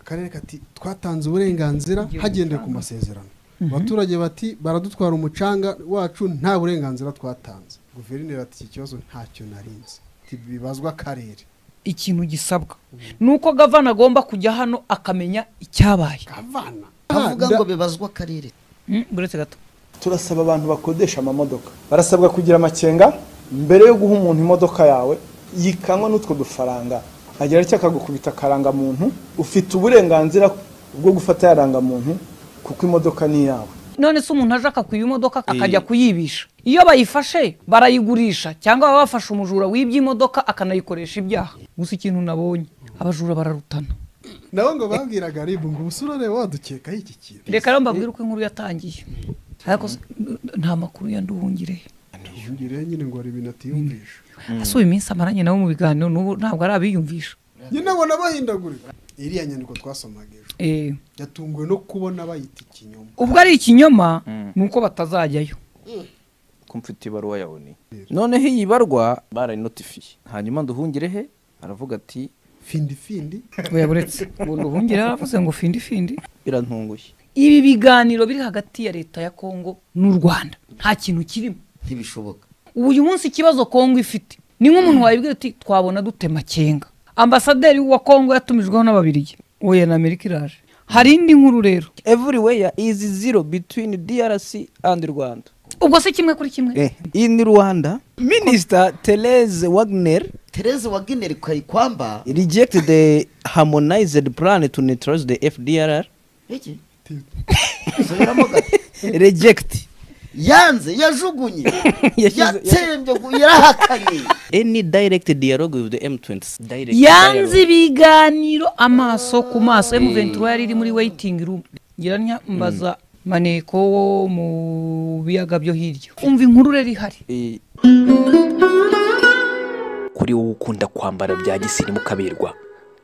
akarere kati twatanze uburenganzira hagendewe ku masezerano abaturage bati baradutwara umucanga wacu nta burenganzira twatanze guverineri ati iki kibazo ntacyo narinze bibazwa akarere ikintu gisabwa ni uko gavana agomba kujya hano akamenya icyabaye kavana avuga ngo bibazwe akarere Mm, buretse gato turasaba abantu bakodesha amamodoka barasabwa kugira amakenga mbere yo guha umuntu imodoka yawe yikanywa n'utwo dufaranga agira icyo akagukubita akarangamuntu ufite uburenganzira bwo gufata ya rangamuntu kuko imodoka ni iyawe none se umuntu aje akakwiba imodoka akajya Eh. kuyibisha iyo bayifashe barayigurisha cyangwa baba bafashe umujura wibye imodoka akanayikoresha ibyaha gusa ikintu nabonye abajura bararutana nabo ngo babwiraga ribu ngo ubusurore wadukekaho iki kintu reka rero mbabwire uko inkuru yatangiye ariko se, nta makuru ya nduhungire ntihungire nyine ngo hari ibintu atiyumvisha asuba iminsi amaranye nawe mu biganiro n'ubu ntabwo ari abiyumvisha nyine abona bahindagurika iriya nyandiko twasomaga ejo Eh, yatunguwe no kubona bayita ikinyoma ubwo ari ikinyoma Mm. ni uko batazajyayo ko mfite ibaruwa yaboneye noneho iyi barwa barayinotifiye hanyuma nduhungire he aravuga ati findi findi oya buretse ubu nduhungire yaravuze ngo findi findi birantunguye ibi biganiro biri hagati ya leta ya kongo n'u rwanda nta kintu kirimo ntibishoboka uyu munsi ikibazo kongo ifite ni nk'umuntu wayibwira ati twabona dute makenga ambasaderi wa kongo yatumijweho n'ababirigi oya na amerika iraje hari indi nkuru rero everywhere is zero between DRC and Rwanda ubwo se kimwe kuri kimwe in Rwanda Minister Therese Wagner tereze wagenera ikayikwamba rejected the harmonized plan to neutralize the FDLR iki Subiramo gato. reject yanze yajugunye Yashyize- yatsembye gu- yarahakanye any direct dialogue with the M20 direct yanze ibiganiro amaso ku maso M23 yari iri muri waiting room ngira ntya mbaza maneko wo mu biyaga byo hirya umva inkuru rero ihari dialogue. kuri wowe ukunda kwambara bya gisirimu kaberwa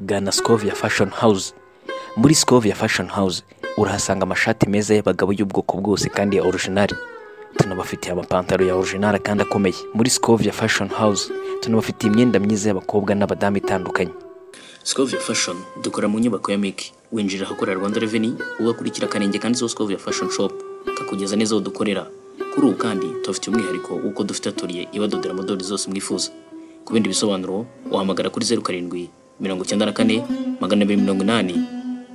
gana scovia fashion house muri scovia fashion house urahasanga amashati meza y'abagabo y'ubwoko bwose kandi ya orijinali tunabafitiye amapantaro ya orijinali kandi akomeye muri scovia fashion house tunabafitiye imyenda myiza y'abakobwa n'abadamu itandukanye Scovia Fashion dukora mu nyubako ya Miki winjira ahakorera Rwanda Revenue ugakurikira akarenge kanditseho Scovia Fashion Shop kakugereza neza aho dukorera kuri ubu kandi tubafitiye umwihariko w'uko dufite atoriye ibadodera modeli zose mwifuza ku bindi bisobanuro wahamagara kuri zeru karindwi mirongo icyenda na kane magana abiri mirongo inani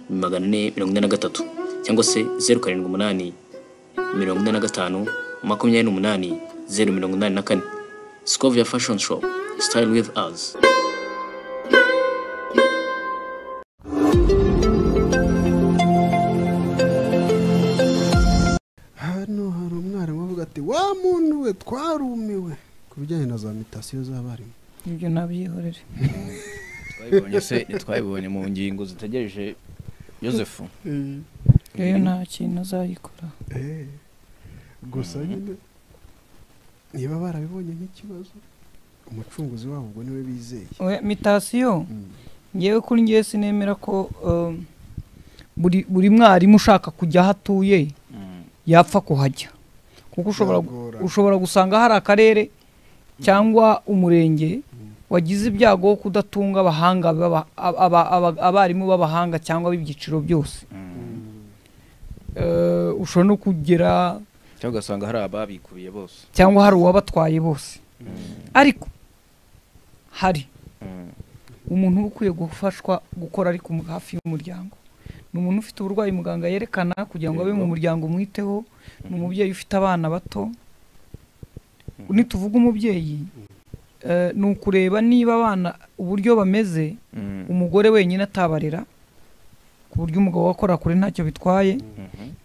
magana ane mirongo ine na gatatu cyangwa se zeru karindwi umunani mirongo ine na gatanu makumyabiri n'umunani zeru mirongo inani na kane Scovia Fashion Shop Style with us hano hari umwarimu uvuga ati wa muntu we twarumiwe ku bijyanye na za mitasiyo z'abarimu ibyo nabyihorere twabibonye se twabibonye mu ngingo zitegereje Joseph rero nta kintu azayikora Eh, gusa nyine niba barabibonye nk'ikibazo umucunguzi wabo ubwo niwe bizeye Oya, mitasiyo ngewe kuri ngewe sinemera ko um, buri buri mwarimu ushaka kujya aho atuye yapfa kuhajya kuko ushobora gu- Biragorana. ushobora gusanga hari akarere cyangwa umurenge wagize ibyago wo kudatunga abahanga baba- aba- aba- aba- abarimu b'abahanga cyangwa b'ibyiciro byose Eh, ushobora no kugera cyangwa ugasanga hari ababikubiye bose cyangwa hari uwabatwaye bose ariko hari umuntu uba ukwiye gufashwa gukora ariko mu- hafi y'umuryango ni umuntu ufite uburwayi muganga yerekana kugira ngo abe mu muryango umwiteho ni umubyeyi ufite abana bato nituvuga umubyeyi eh, ni ukureba niba abana uburyo bameze umugore wenyine atabarera ku buryo umugabo wakora kure ntacyo bitwaye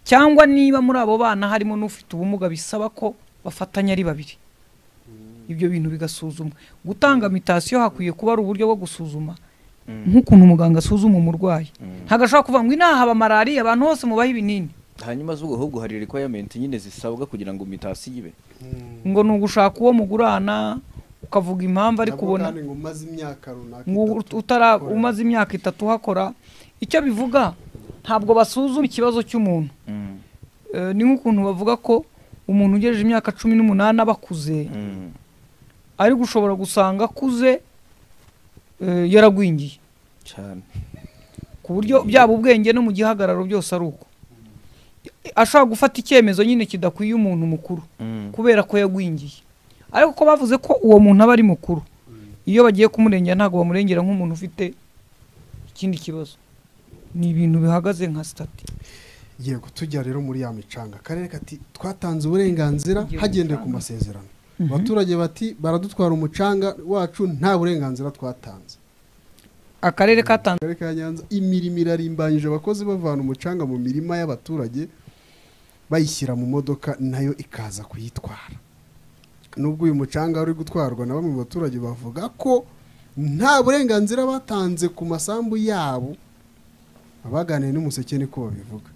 cyangwa niba muri abo bana harimo n'ufite ubumuga bisaba ko bafatanya ari babiri ibyo bintu bigasuzumwa gutanga mitasiyo hakwiye kuba ari uburyo bwo gusuzuma nk'ukuntu umuganga asuzuma umurwayi ntagashobora kuvuga ngo inaha haba malariya abantu bose mubahe ibinini hanyuma z'ubwo ahubwo hari requirement nyine zisabwa kugira ngo mitasi ibe ngo ni ugushaka uwo mugurana ukavuga impamvu ari Nabwo kubona kandi ngo umaze imyaka runaka ngo itatu utara ukora. umaze imyaka itatu uhakora icyo bivuga ntabwo basuzuma ikibazo cy'umuntu Eh, ni nk'ukuntu bavuga ko umuntu ugejeje imyaka cumi n'umunani aba akuze ari gushobora gusanga akuze eh, yaragwingiye cyane ku buryo byaba ubwenge no mu gihagararo byose ari uko ashobora gufata icyemezo nyine kidakwiye umuntu mukuru kubera ko yagwingiye ariko ko bavuze ko uwo muntu aba ari mukuru iyo bagiye kumurengera ntabwo bamurengera nk'umuntu ufite ikindi kibazo ni ibintu bihagaze nka sitati yego tujya rero muri ya micanga akarere kati twatanze uburenganzira Igihugu hagendewe ku masezerano abaturage bati baradutwara umucanga wacu nta burenganzira twatanze akarere katanze akarere ka nyanza imirimo irarimbanyije abakozi bavana umucanga mu mirima y'abaturage bayishyira mu modoka nayo ikaza kuyitwara nubwo uyu mucanga uri gutwarwa na bamwe mu baturage bavuga ko nta burenganzira batanze ku masambu yabo abaganiye n'umuseke niko babivuga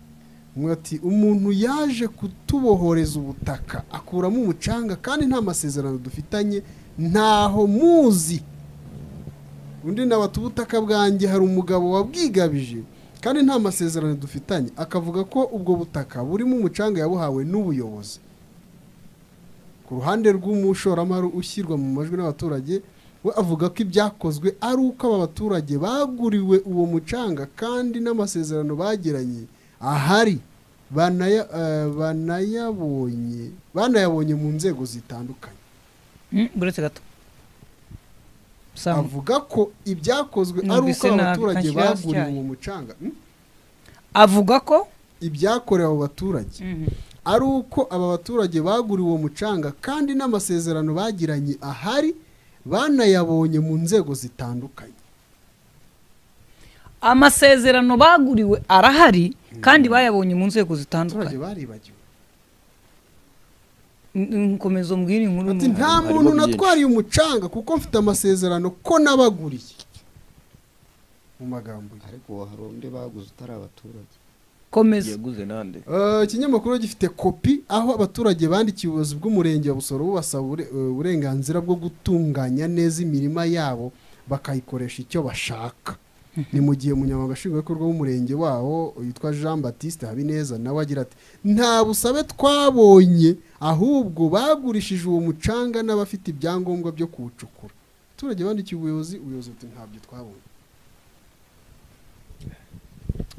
umwe ati umuntu yaje kutubohoreza ubutaka akuramo umucanga kandi nta masezerano dufitanye ntaho muzi undi nawe ati ubutaka bwanjye hari umugabo wabwigabije kandi nta masezerano dufitanye akavuga ko ubwo butaka burimo umucanga yabuhawe n'ubuyobozi ku ruhande rw'umushoramari ushyirwa mu majwi n'abaturage we avuga ko ibyakozwe ari uko aba baturage baguriwe uwo mucanga kandi n'amasezerano bagiranye ahari banaya- eh, banayabonye banayabonye mu nzego zitandukanye Mm, buretse gato Sam, avuga ko ibyakozwe ari uko Numvise nabi, abaturage kanshyira hasi baguriwe cyane. uwo mucanga Hmm? avuga ko ibyakorewe abo baturage ari uko aba baturage baguriwe uwo mucanga kandi n'amasezerano bagiranye ahari banayabonye mu nzego zitandukanye amasezerano baguriwe arahari kandi bayabonye mu nzego abaturage zitandukanye baribagiwe N- nkomeza umbwire inkuru ati mu- nta harimo muntu byinshi." natwariye umucanga kuko mfite amasezerano ko nabaguriye mu magambo ye ariko hari undi baguze utari abaturage komeza yaguze nande Eh, ikinyamakuru gifite kopi aho abaturage bandikiye ubuyobozi bw'umurenge wa busoro bubasaba ubure- eh, uburenganzira bwo gutunganya neza imirima yabo bakayikoresha icyo bashaka ni mu gihe umunyamabanga nshingwabikorwa w'umurenge wawo yitwa jean batiste habineza nawe agira ati nta busabe twabonye ahubwo bagurishije uwo mucanga n'abafite ibyangombwa byo kuwucukura abaturage bandikiye ubuyobozi ubuyobozi buti ntabyo twabonye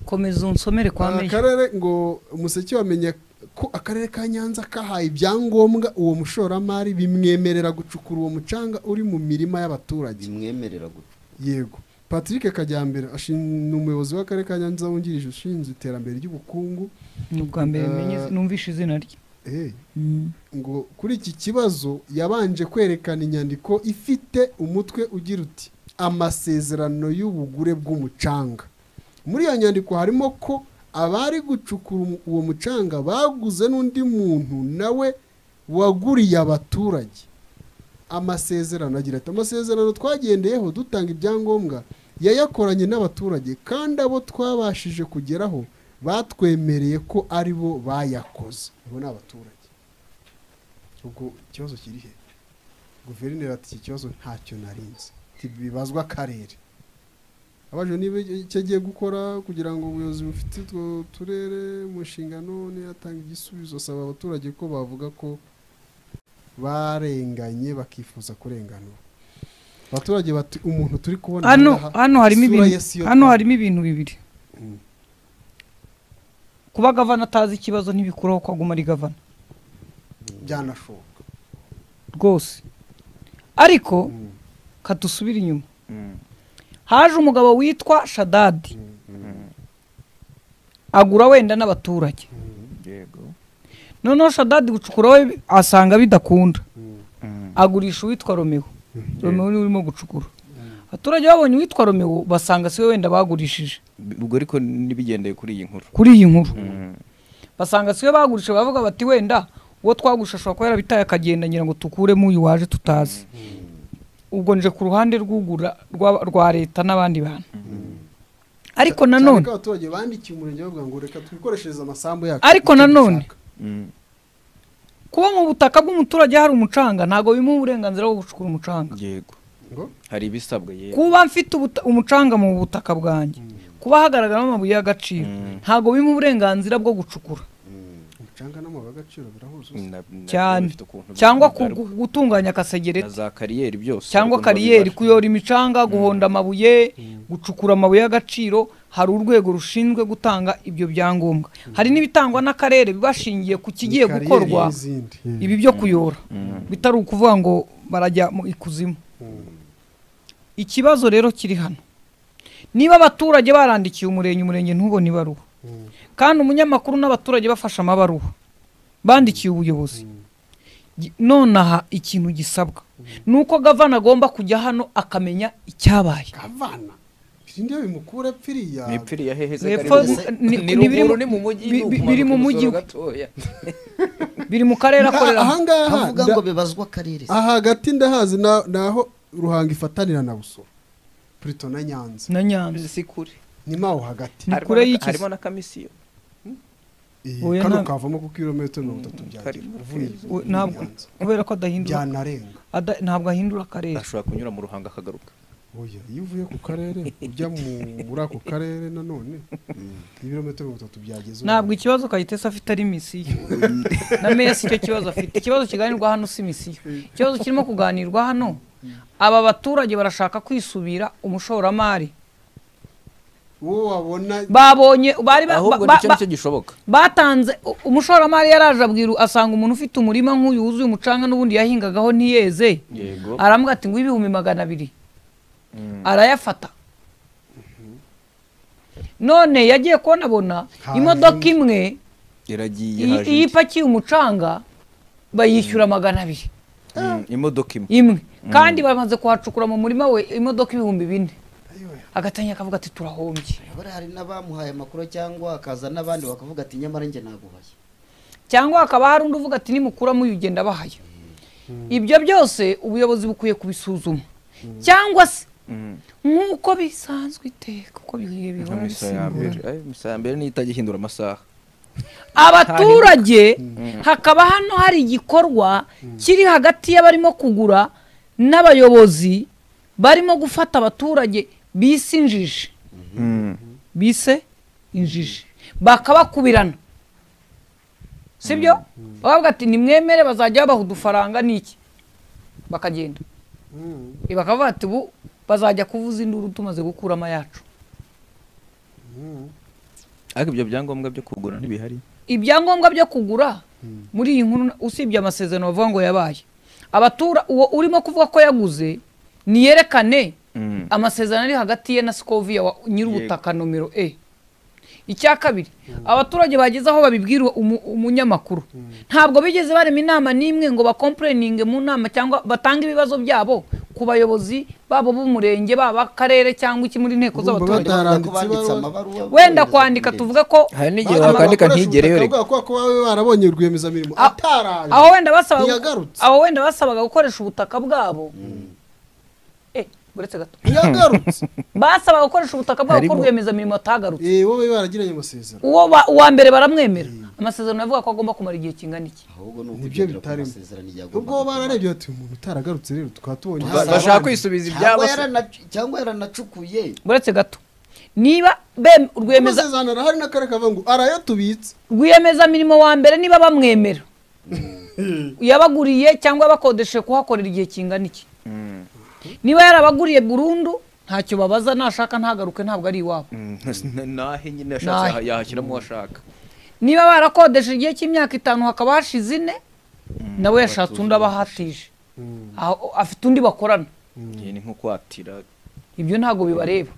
komeza unsomere kwa Aka meya akarere ngo umuseke wamenya ko akarere ka nyanza kahaye ibyangombwa uwo mushoramari bimwemerera gucukura uwo mucanga uri mu mirima y'abaturage bimwemerera guca yego patrick kajyambere ashin- ni umuyobozi w'akarere ka nyanza wungirije ushinzwe iterambere ry'ubukungu ni ubwa mbere menye izi- numvishe izina rye Eh, Mm. ngo kuri iki kibazo yabanje kwerekana inyandiko ifite umutwe ugira uti amasezerano y'ubugure bw'umucanga muri iyo nyandiko harimo ko abari gucukura um- uwo mucanga baguze n'undi muntu nawe waguriye abaturage amasezerano agira ati amasezerano twagendeyeho dutanga ibyangombwa yayakoranye n'abaturage kandi abo twabashije kugeraho batwemereye ko ari bo bayakoze abo ni abaturage ubwo ikibazo kiri he guverineri ati iki kibazo ntacyo narinzi Ati, bibazwa akarere abajwe niba icyo agiye gukora kugira ngo ubuyobozi bufite utwo turere mu nshingano niyatanga igisubizo asaba abaturage ko bavuga ko barenganye bakifuza kurenganura abaturage bati umuntu turi kubona hano aha, hano harimo isura ibintu ya Siyoni." hano harimo ibintu bibiri Mm. kuba gavana atazi ikibazo ntibikuraho ko aguma ari gavana byanashoboka rwose ariko Mm. kadusubire inyuma haje umugabo witwa shadadi agura wenda n'abaturage yego noneho shadadi gucukura we asanga bidakunda Mm. agurisha uwitwa romeo romeo niwe urimo gucukura abaturage babonye uwitwa romeo basanga siwe wenda bagurishije ubwo ariko n'ibigendeye kuri iyi nkuru kuri iyi nkuru basanga siwe bagurishije bavuga bati wenda uwo twagurisha ashobora kuba yarabitaye akagenda ngira ngo tukuremo uyu waje tutazi ubwo nje ku ruhande rw'ugura rwa- rwa leta n'abandi bantu ariko cyane nanone ko abaturage bandikiye umurenge bavuga ngo reka twikoreshereze amasambu yacu Ariko icyo nanone, dushaka." Mm. kuba mu butaka bw'umuturage hari umucanga ntabwo bimuha uburenganzira bwo gucukura umucanga yego ngo hari ibisabwa yego kuba mfite ubuta- umucanga mu butaka bwanjye kuba hagaragaramo amabuye y'agaciro ntabwo bimuha uburenganzira bwo gucukura umucanga n'amabuye y'agaciro birahuza Na- na- cyane bifite ukuntu cyangwa bigaragara. ku- gutunganya na akasegereti za kariyeri byose cyangwa ukuntu babibara. kariyeri kuyora imicanga guhonda amabuye gucukura amabuye y'agaciro hari urwego rushinzwe gutanga ibyo byangombwa hari n'ibitangwa n'akarere bibashingiye ku kigiye Kariyeri gukorwa n'izindi. ibi byo kuyora bitari ukuvuga ngo barajya mu ikuzimu ikibazo rero kiri hano niba abaturage barandikiye umurenge umurenge ntubone ibaruwa kandi umunyamakuru n'abaturage bafashe amabaruwa bandikiye ubuyobozi Gi- nonaha ikintu gisabwa ni uko gavana agomba kujya hano akamenya icyabaye kavana bindi bimukura pfiriya Ntipfiriye hehe se Hepfo- karibu- ni- Ni ni biri mu- ruguru, ni mu mujyi, bi- ni bi- ukumanuka biri mu umusoro mujyi. gatoya. biri mu karere akorera aha ngaha avuga nda- ngo bibazwa akarere aha hagati ndahazi na- naho ruhanga ifatanira na busoro purito na nyanza na nyanza Si kure. ni maho hagati Ni Harimo kure na- y'iki se? harimo na kamisiyo Eh, Oya, kano nta- kavamo ku kilometero mirongo itatu byagera Karimo. uvuye O- ntabwo Nyanza. kubera ko adahindura byanarenga ada- ntabwo ahindura akarere ashobora kunyura mu ruhanga akagaruka oya iyo uvuye ku karere ujya mu- muri ako karere nanone ibirometero mirongo itatu byageze ntabwo ikibazo kayitesi afite ari misiyo na meya si cyo kibazo afite ikibazo kiganirwa hano si misiyo ikibazo kirimo kuganirwa hano aba baturage barashaka kwisubira umushoramari uwo wabona babonye bari ba- ahubwo ba- nicyo ba- nicyo gishoboka batanze u- umushoramari yaraje abwira asanga umuntu ufite umurima nk'uyu wuzuye umucanga n'ubundi yahingagaho ntiyeze yego arambwira ati ngo ibihumbi magana abiri arayafata none yagiye kubonabona Hanyuma- imodoka imwe iragiye iyi haje iyi indi. ipakiye umucanga bayishyura magana abiri Mm, imodoka imwe imwe kandi bamaze kuhacukura mu murima we imodoka ibihumbi bine agatangira akavuga ati turahombye Urabona hari n'abamuhaye amakuru cyangwa akaza n'abandi bakavuga ati nyamara njye naguhaye cyangwa hakaba hari undi uvuga ati nimukura muyugenda bahaya ibyo byose ubuyobozi bukwiye kubisuzuma cyangwa se nk'uko bisanzwe iteka uko bigiye Nka bihora misa bisimburana ya mbere Ay, misa ya mbere niyo itajya ihindura amasaha abaturage hakaba hano hari igikorwa kiri hagati y'abarimo kugura n'abayobozi barimo gufata abaturage bise injiji bise injiji bakabakubirana sibyo bavuga ati nimwemere bazajya babaha udufaranga n'iki bakagenda Eh, bakavuga ati ubu bazajya kuvuza induru tumaze gukuramo yacu ariko ibyo byangombwa byo kugura ntibihari ibyangombwa byo kugura muri iyi nkuru usibye amasezerano bavuga ngo yabaye abatura uwo urimo kuvuga ko yaguze niyerekane Mm. amasezerano ari hagati ye na sikoviya wa- nyir'ubutaka nomero e icya kabiri abaturage bageze aho babibwira umu- umunyamakuru ntabwo bigeze barema inama n'imwe ngo bakompureninge mu nama cyangwa batange ibibazo byabo ku bayobozi babo b'umurenge baba akarere cyangwa iki muri nteko Urumva z'abaturage bataranditse Bavuga ko banditse ibaruwa. amabaruwa wenda bohereza kwandika kuri tuvuge ko hari n'igihe wakandika ntigereyo reka kubera ko babe barabonye rwiyemezamirimo A- ataraje aho wenda basabaga ntiyagarutse aho wenda basabaga gukoresha ubutaka bwabo eh buretse gato ntiyagarutse basabaga gukoresha ubutaka bwabo ko Harimo- rwiyemezamirimo atagarutse Eh, wowe baragiranye amasezerano uwo ba- uwa mbere baramwemera amasezerano avuga ko agomba kumara igihe kingana iki ahubwo ni Nibyo ukugendera ku bitarimo. masezerano yagombaga ubwo kuba. bararebye bati umuntu utaragarutse rero tukaba tubonye Ba- hasi." bashaka kwisubiza ibyabo Cyangwa se. yarana- cyangwa yaranacukuye buretse gato niba bem- rwiyemeza- amasezerano arahari n'akarere kavuga ngo arayatubitse rwiyemezamirimo wa mbere niba bamwemera yabaguriye cyangwa yabakodesheje kuhakorera igihe kingana iki niba yarabaguriye burundu ntacyo babaza nashaka ntagaruke ntabwo ari iwabo Mm, n- nahe nyine yashatse Nahe. aha- yahashyiramo uwashaka niba barakodesheje igihe cy'imyaka itanu hakaba hashize ine nawe yashatse undi abahatije Aho- afite undi bakorana Iyi ni nko kwatira ibyo ntabwo bibareba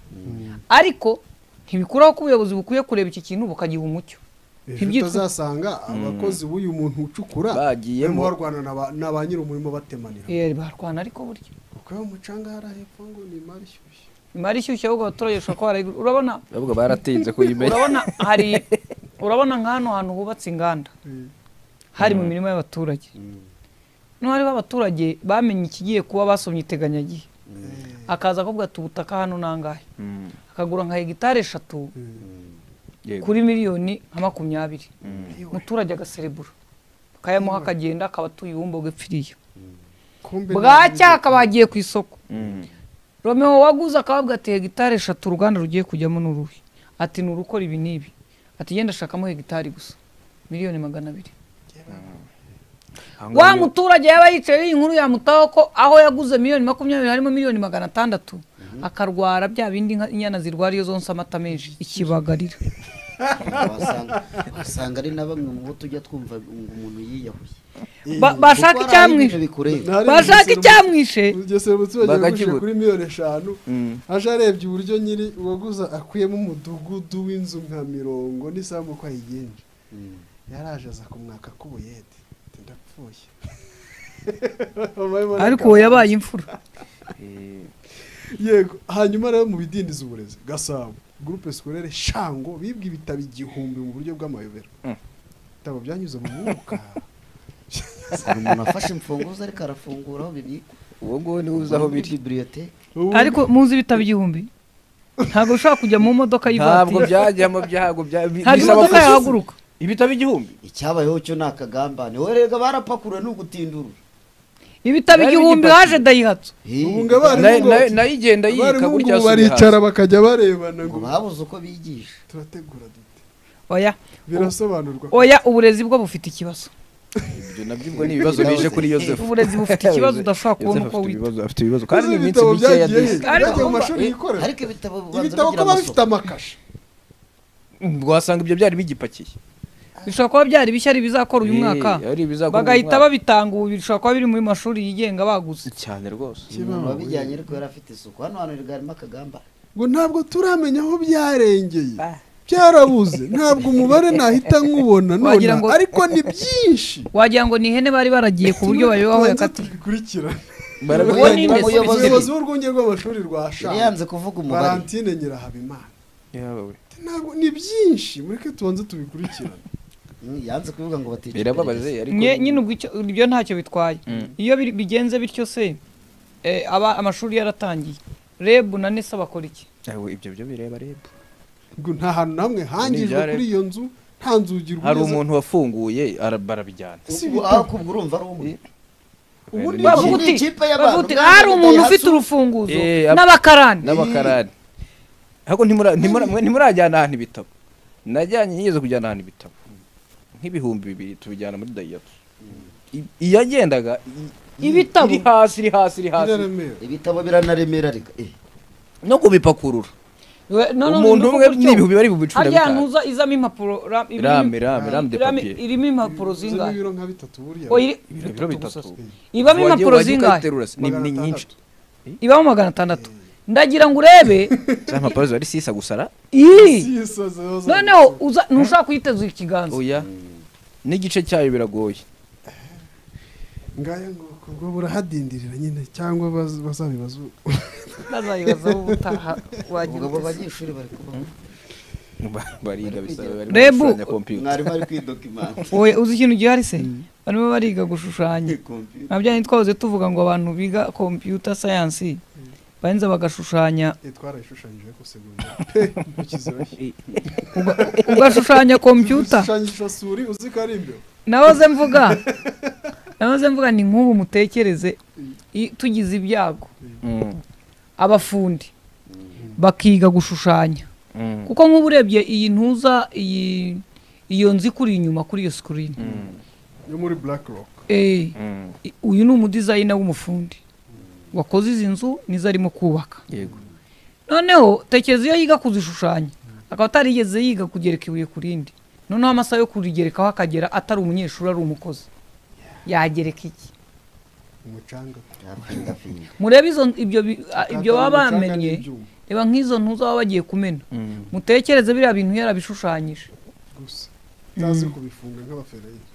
ariko ntibikuraho ko ubuyobozi bukwiye kureba iki kintu bukagiha umucyo ejo Ibyitwa- utazasanga abakozi b'uyu muntu ucukura Bagiyemo. barimo barwana na ba- na ba nyir'umurimo batemanira Eh, barwana ariko burya kuko iyo umucanga hari hepfo ngo ni imari ishyushye imari ishyushye ahubwo abaturage bashobora kuba barayigura urabona ahubwo baratinze kuyimenya urabona hari urabona nka hano hantu hubatse inganda hari mu mirima y'abaturage niho hariho abaturage bamenye ikigiye kuba basomye iteganyagihe akaza akavuga ati ubutaka hano ni angahe Mm, akagura nka hegitari eshatu yego. kuri miliyoni nka makumyabiri umuturage agaserebura bakayamuha akagenda akaba atuye ubumbogo ipfiriye Kumbe bwacya akaba yagiye ku isoko Mm. romeo waguze akababwa ati hegitari eshatu uruganda rugiye kujyamo ni uruhe ati ni urukora ibi n'ibi ati genda ashakamo hegitari gusa miliyoni magana abiri Aha ngaha wa iyo- muturage yaba yicaye iyi nkuru yamutaho ko aho yaguze miliyoni makumyabiri harimo miliyoni magana atandatu akarwara bya bindi inka- inyana zirwara iyo zonsa amata menshi ikibagarira wasanga wasanga ari na bamwe mu bo tujya twumva ngo umuntu yiyahuye Ba- bashaka Kuko hari icyamwishe ibintu bikureba bashaka icyamwishe iryo sero umuturage yagurishije Bakakibura. kuri miliyoni eshanu Mm. aje arebye uburyo nyiri uwaguza akuyemo umudugudu w'inzu nka mirongo n'isambu uko ayigenje Mm. yaraje aza kumwaka k'ubuyede ati ndapfuye ariko uwo yabaye imfura yego hanyuma rero mu bidindiza uburezi gasabo gurupe sikorere shango bibwe ibitabo igihumbi mu buryo bw'amayobera Mm. ibitabo byanyuze mu mwuka hari umuntu afashe imfunguzo ariko arafungura aho bibikwa uwo nguwo niwe uzi aho biri bibiliyote Ubu- ariko muzi ibitabo igihumbi ntabwo ushobora kujya mu modoka ntabwo y'ivatiri byajyamo byago bya- bi- hari bisaba imodoka ko- yahaguruka ibitabo igihumbi icyabayeho cyo ni akagambane werega barapakurura ni ugutindurura ibitabo Bari igihumbi bigipakiye. haje dayihatsu ubu ngo abarimu Nayo- ngo nayo- nayo igenda yika abarimu ngo gutya ubu baricara bakajya barebana ngo ngo babuze uko bigisha turategura dute oya birasobanurwa oya uburezi bwo bufite ikibazo ibyo nabyo ubwo ni ibibazo bije kuri yosefu uburezi bufite ikibazo udashobora kubona uko afite wita ibibazo afite ibibazo kandi ni iminsi ibitabo mike ya byagiye desi he? byagiye mu mashuri yikorera ariko ibitabo bibanza ibitabo bigira kuba bifite amasomo amakashi wasanga ibyo byari bigipakiye bishobora kuba byari bishya ari bizakora uyu Eh, mwaka ari ibizakora uyu bagahita mwaka. babitanga ubu bishobora kuba biri mu mashuri yigenga baguze cyane rwose umuntu wabijyanye ariko yari afite isuku hano hantu harimo akagambane ngo ntabwo turamenya aho byarengeye byarabuze ntabwo umubare nahita nkubona none Wagira ngo- ariko ni byinshi wagira ngo ni ihene bari baragiye ku buryo babibaho Tubanze yakatiye tubikurikirane Uwo ni barabibonye nde? Umuyobozi- umuyobozi w'urwunge rw'amashuri rwa yari yanze shanga kuvuga umubare valentine nyirahabimana Ati, ntabwo ni byinshi mureke tubanze tubikurikirane Mm, yanze kuvuga ngo batica birababaje iperereza. ariko Nye- nyine ubwo icyo- ibyo ntacyo bitwaye iyo biri- bigenze bityo se eh, aba amashuri yaratangiye reb na nesa bakora iki Ewe, ibyo byo bireba reba ngo nta hantu na hamwe hangijwe ibyaremwe. kuri iyo nzu nta nzugi hari rweza. umuntu wafunguye ara- barabijyana si Ubu- ibitabo. aho kubwo urumva ari umwe ubu ni bavuga Ubu ni uti ikipe y'abantu bavuga uti bwambere hari umuntu Dayihatsu." ufite urufunguzo Eh, ab- n'abakarani n'abakarani ariko ntimura- ntimura- mwe ntimurajyana ahantu ibitabo najyanye nigeze kujyana ahantu ibitabo nk'ibihumbi bibiri tubijyana muri dayiyatsu I- iyagendaga i- Ibitabo? iri hasi iri hasi iri hasi biraremera ibitabo biranaremera reka eh no kubipakurura We- no, no, umuntu no, umwe gutyo. n'ibihumbi bari bubicura harya bitanu. hantu uza izamo impapuro ra- irimo- rame rame rame de irame- papier irimo impapuro zirimo zingahe ibiro nka bitatu buriya Oya, iri- ibiro biro bitatu ibamo Wagiye- impapuro wagiye zingahe ukaziterura se? ni ni nyinshi ibamo magana atandatu ndagira ngo urebe za mpapuro ziba ari sisa gusara iyi noneho noneho uza- ntushaka kuyitezuza ikiganza oya n'igice cyayo biragoye ngaya ngo ubwo burahadindirira nyine cyangwa baz- bazabibazuka bazayibazaho ubutaha wagira ubwo abo ute se? banyeshuri bari kubaho Ba- bariga bisaba barimo Rebu- gushushanya kompiyuta mwarimu ari kwidokimanta Oya, uzi ikintu gihari se barimo bariga gushushanya nka bya bindi twahoze tuvuga ngo abantu biga computer science barinza bagashushanya twarayishushanyije ko segonderi ugashushanya computer ushushanyisha suri uzi ko ari imbere nahoze mvuga nahoze mvuga ni nk'ubu mutekereze i- tugize ibyago Mm, abafundi bakiga gushushanya mm, kuko nk'ubu urebye iyi ntuza iyi iyo nzu ikuri inyuma kuri iyo sikirini mm, yo muri black rock Eh, mm. i- uyu ni umudizayina w'umufundi wakoze izi nzu nizo arimo kubaka yego noneho tekereza iyo yiga kuzishushanya akaba atarigeze yiga kugereka ibuye ku rindi noneho amasaha yo kurigerekaho akagera atari umunyeshuri ari umukozi yagereka iki umucanga murebe izo ibyo bi- a- ibyo baba Akatari umucanga bamennye n'ibyuma reba nk'izo ntuza baba bagiye kumena Mm. mutekereze biriya bintu yarabishushanyije gusa utazi kubifunga nk'abaferayiri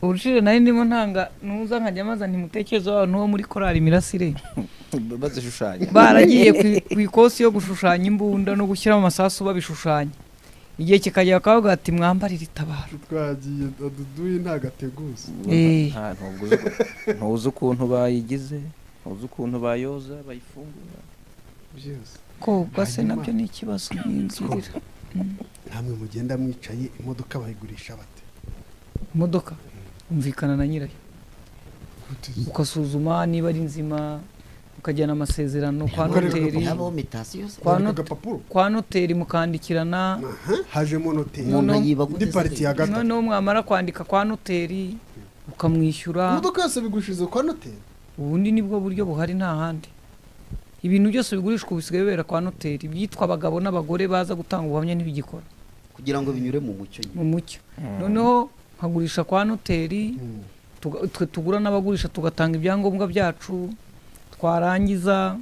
urushire nari ndimo ntanga ntuza nkajya maza ntimutekereze abantu bo muri korali mirasire bazishushanya baragiye ku- ku ikosi yo gushushanya imbunda no gushyiramo amasasu babishushanya igihe kikagera bakavuga bati mwambarire itabaro twagiye aduduye nta gateguza Eh. nta ntabwo uzi uko- ntuzi ukuntu bayigize ntuzi ukuntu bayoza bayifungura byose koga se Hanyuma- nabyo ni ikibazo n'inzira namwe mugenda mwicaye imodoka bayigurisha bate imodoka umvikana na nyirayo ukasuzuma niba ari nzima ukajyana amasezerano kwa Ukareba noteri yaba mitasiyo se Kwa Kwandika not- agapapuro kwa noteri mukandikirana hajemo noteri Umuntu- umuntu yiba indi pariti ya gatatu noneho mwamara kwandika kwa noteri ukamwishyura imodoka yose bigushiriza kwa noteri ubundi nibwo buryo buhari nta handi ibintu byose bigurishwa ubu bisigaye bibera kwa noteri ibyitwa abagabo n'abagore baza gutanga ubuhamya ntibigikora kugira ngo binyure mu mucyo nyine mu mucyo noneho nkagurisha kwa noteri tuga- twe tugura n'abagurisha tugatanga ibyangombwa byacu twarangiza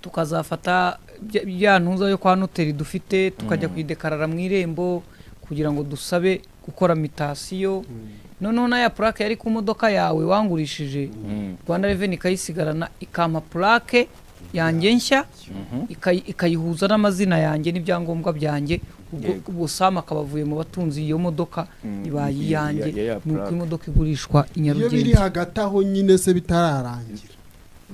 tukazafata bya- bya ntuza yo kwa noteri dufite tukajya kuyidekarara mu irembo kugira ngo dusabe gukora mitasiyo noneho na ya purake yari ku modoka yawe wangurishije rwanda reveni ikayisigarana ikampa purake yanjye nshya ikayi- ikayihuza n'amazina yanjye n'ibyangombwa byanjye ubwo ubwo sam akaba avuye mu batunzi iyo modoka ibaye ya- iyanjye ya- ya ni uko plaque. imodoka igurishwa i iyo biri nyarugenge hagati aho nyine se bitararangira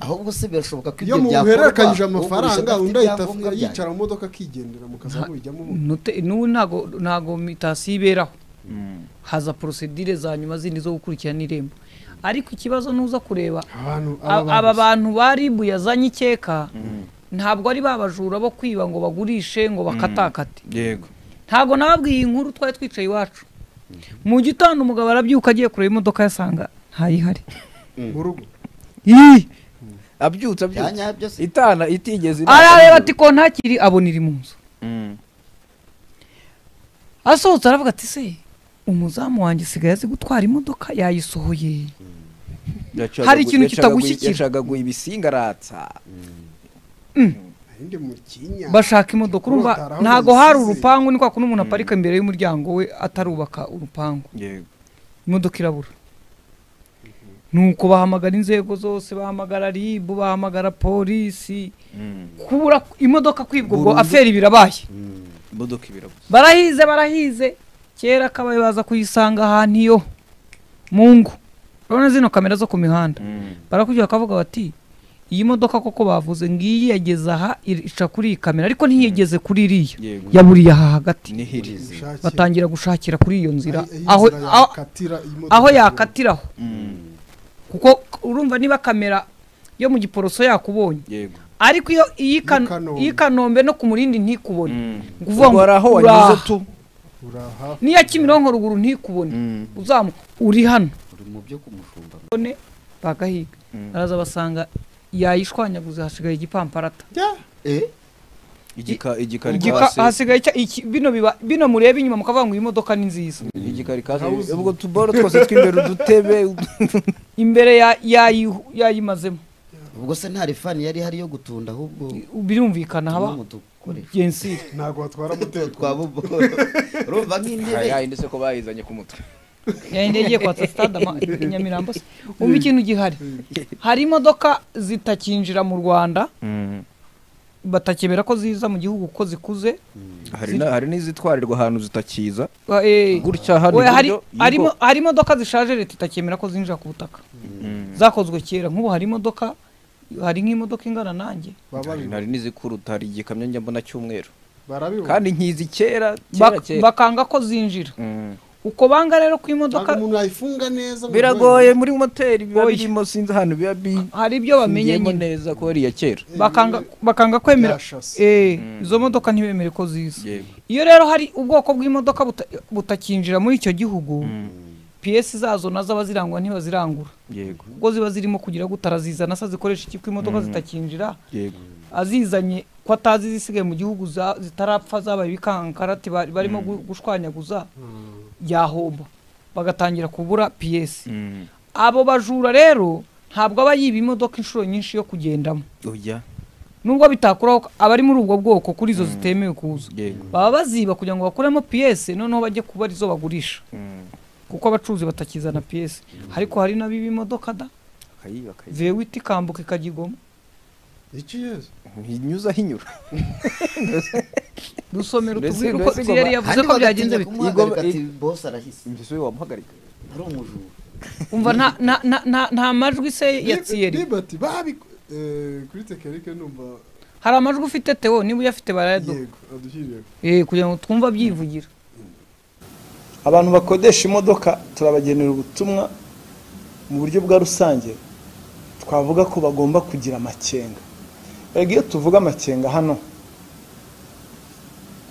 ahubwo se birashoboka ko iyo ibyo muhererekanyije ugurisha amafaranga adafite undi ahita ibyangombwa byanyu. yicara mu modoka akigendera mukaza mubijyamo ubundi Note- n'ubu ntago ntago mitasiyo iberaho haza porosedire za nyuma zindi zo gukurikirana irembo ariko ikibazo nuza kureba abantu A- aba bantu ba ribu yazanye ikeka ntabwo ari babajura bo kwiba ngo bagurishe ngo bakatakate yego ntabwo nababwiye iyi nkuru twari twicaye iwacu mu gitondo umugabo arabyuka agiye kureba imodoka yasanga ntayihari mu rugo Ih! abyutse bya abyutse nyabyo se itana itigeze inama. arareba ati ko ntakiri abona iri mu nzu Mm. asohotse aravuga ati se umuzamu wanjye asigaye azi gutwara imodoka yayisohoye Yacaga Hari gu- ikintu yacaga kitagushyikira. gu- yacaga guha ibisinga aratsa ahindi mu kinya bashaka imodoka urumva Kurota araho ntago yazisize. hari urupangu ni kwa kundi umuntu aparika imbere y'umuryango we atarubaka urupangu yego imodoka irabura nuko bahamagara inzego zose bahamagara ribu bahamagara polisi kubura imodoka kwibwa ubwo Burundu. aferi birabaye imodoka ibirabuze barahize barahize kera akabaye baza kuyisanga ahantu iyo mu ngo urabona zino kamera zo ku mihanda barakubwira bakavuga bati iyi modoka koko bavuze ngiyi yageze aha iri- ica kuri iyi kamera ariko ntiyigeze kuri iriya yego yaburiye aha hagati nihirize batangira gushakira kuri iyo nzira Aho- aho inzira aho- yakatira imodoka aho igenda. yakatiraho kuko k- urumva niba kamera yo mu giporoso yakubonye yego ariko iyo iyi Kano- Kanombe. iyi kanombe no ku murindi ntikubone Mm. Ngo uvuga ngo Wari aho uraha. wanyuze tu uraha n'iya kimironko ruguru ntikubone Mm. uzamu uri hano uri mu byo kumushumba bone bagahiga araza basanga yayishwanyaguze hasigaye igipamparata eh igika Igika- igikarikase hasigaye icya- iki- bino biba bino mureba inyuma mukavuga ngo iyi modoka ni nziza igikarikase ubwo tuboro twose tw'imbere udutebe imbere ya- yayi- yayimazemo ubwo se nta rifani yari ihari yo gutunda ahubwo birumvikana haba tumwe mu dukoresho gensire ntabwo batwara moteri twa bobo urumva nk'intebe yahinde se ko bayizanye ku mutwe yayindi yagiye kwatsa sitade ama- i nyamirambo se umva ikintu gihari hari imodoka zitakinjira mu rwanda batakemera ko ziza mu gihugu ko zikuze hari na- hari n'izitwarirwa ahantu zitakiza Wa- eh, gutya hano we hari iburyo, yego. harimo- hari imodoka zishaje leta itakemera ko zinjira ku butaka zakozwe kera nk'ubu hari imodoka hari nk'imodoka ingana nanjye Hari- hari n'izikuruta hari igikamyo njya mbona cy'umweru barabibona kandi nkizi kera kera Bak- kera bakanga ko zinjira Mm. uko banga rero ku ntabwo imodoka umuntu yayifunga neza ngo biragoye muri moteri biba Oya. birimo sinzi ahantu biba bi- hari ibyo bamenye bigiyemo nyine neza ko ari iya kera Eh, bakanga nyine bakanga kwemera byashase. eh izo modoka ntibemere ko ziza Yego. iyo rero hari ubwoko bw'imodoka buta- butakinjira muri icyo gihugu piyesi zazo nazo abazirangura ntibazirangura yego ubwo ziba zirimo kugira gutara zizana se zikoresha iki ko imodoka zitakinjira yego azizanye ko atazi zisigaye mu gihugu za- zitarapfa zabaye ibikankarati bari- barimo gu- gushwanyaguza yahomba bagatangira kubura piyesi abo bajura rero ntabwo aba yiba imodoka inshuro nyinshi yo kugendamo oya nubwo bitakuraho ko abari muri ubwo bwoko kuri izo zitemewe kuza yego baba baziba kugira ngo bakuremo piyesi noneho bajye kuba arizo bagurisha kuko abacuruzi batakizana piyesi ariko hari n'abiba imodoka da akayiba akayiba vewiti ikambuka ikajya igoma iki yezu ntinyuza aho inyura dusomera Mbese- utubwire uko mbese igoma- tiyeri yavuze Handi ko byagenze bagatinya bite kumuhagarika Igoma- ati bosi arahise mbese we wamuhagarika ari umujura umva nta nta- nta- nta- nta majwi se ya tiyeri ribati babi eh, kuri tekerike numva hari amajwi ufite tewo niba uyafite barayaduha yego adushyiriye Eh, kugira ngo twumve abyivugira abantu bakodesha imodoka turabagenera ubutumwa mu buryo bwa rusange twavuga ko bagomba kugira amakenga erega iyo tuvuga amakenga hano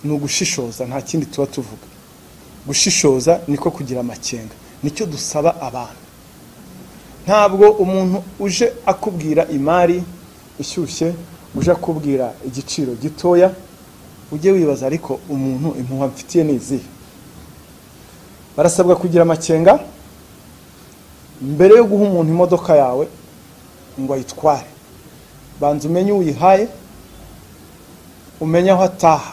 ni ugushishoza nta kindi tuba tuvuga gushishoza niko kugira amakenga nicyo dusaba abantu ntabwo umuntu uje akubwira imari ishyushye uje akubwira igiciro gitoya ujye wibaza ariko umuntu impuha mfitiye ni izihe barasabwa kugira amakenga mbere yo guha umuntu imodoka yawe ngo ayitware banza umenye uyihaye umenye aho ataha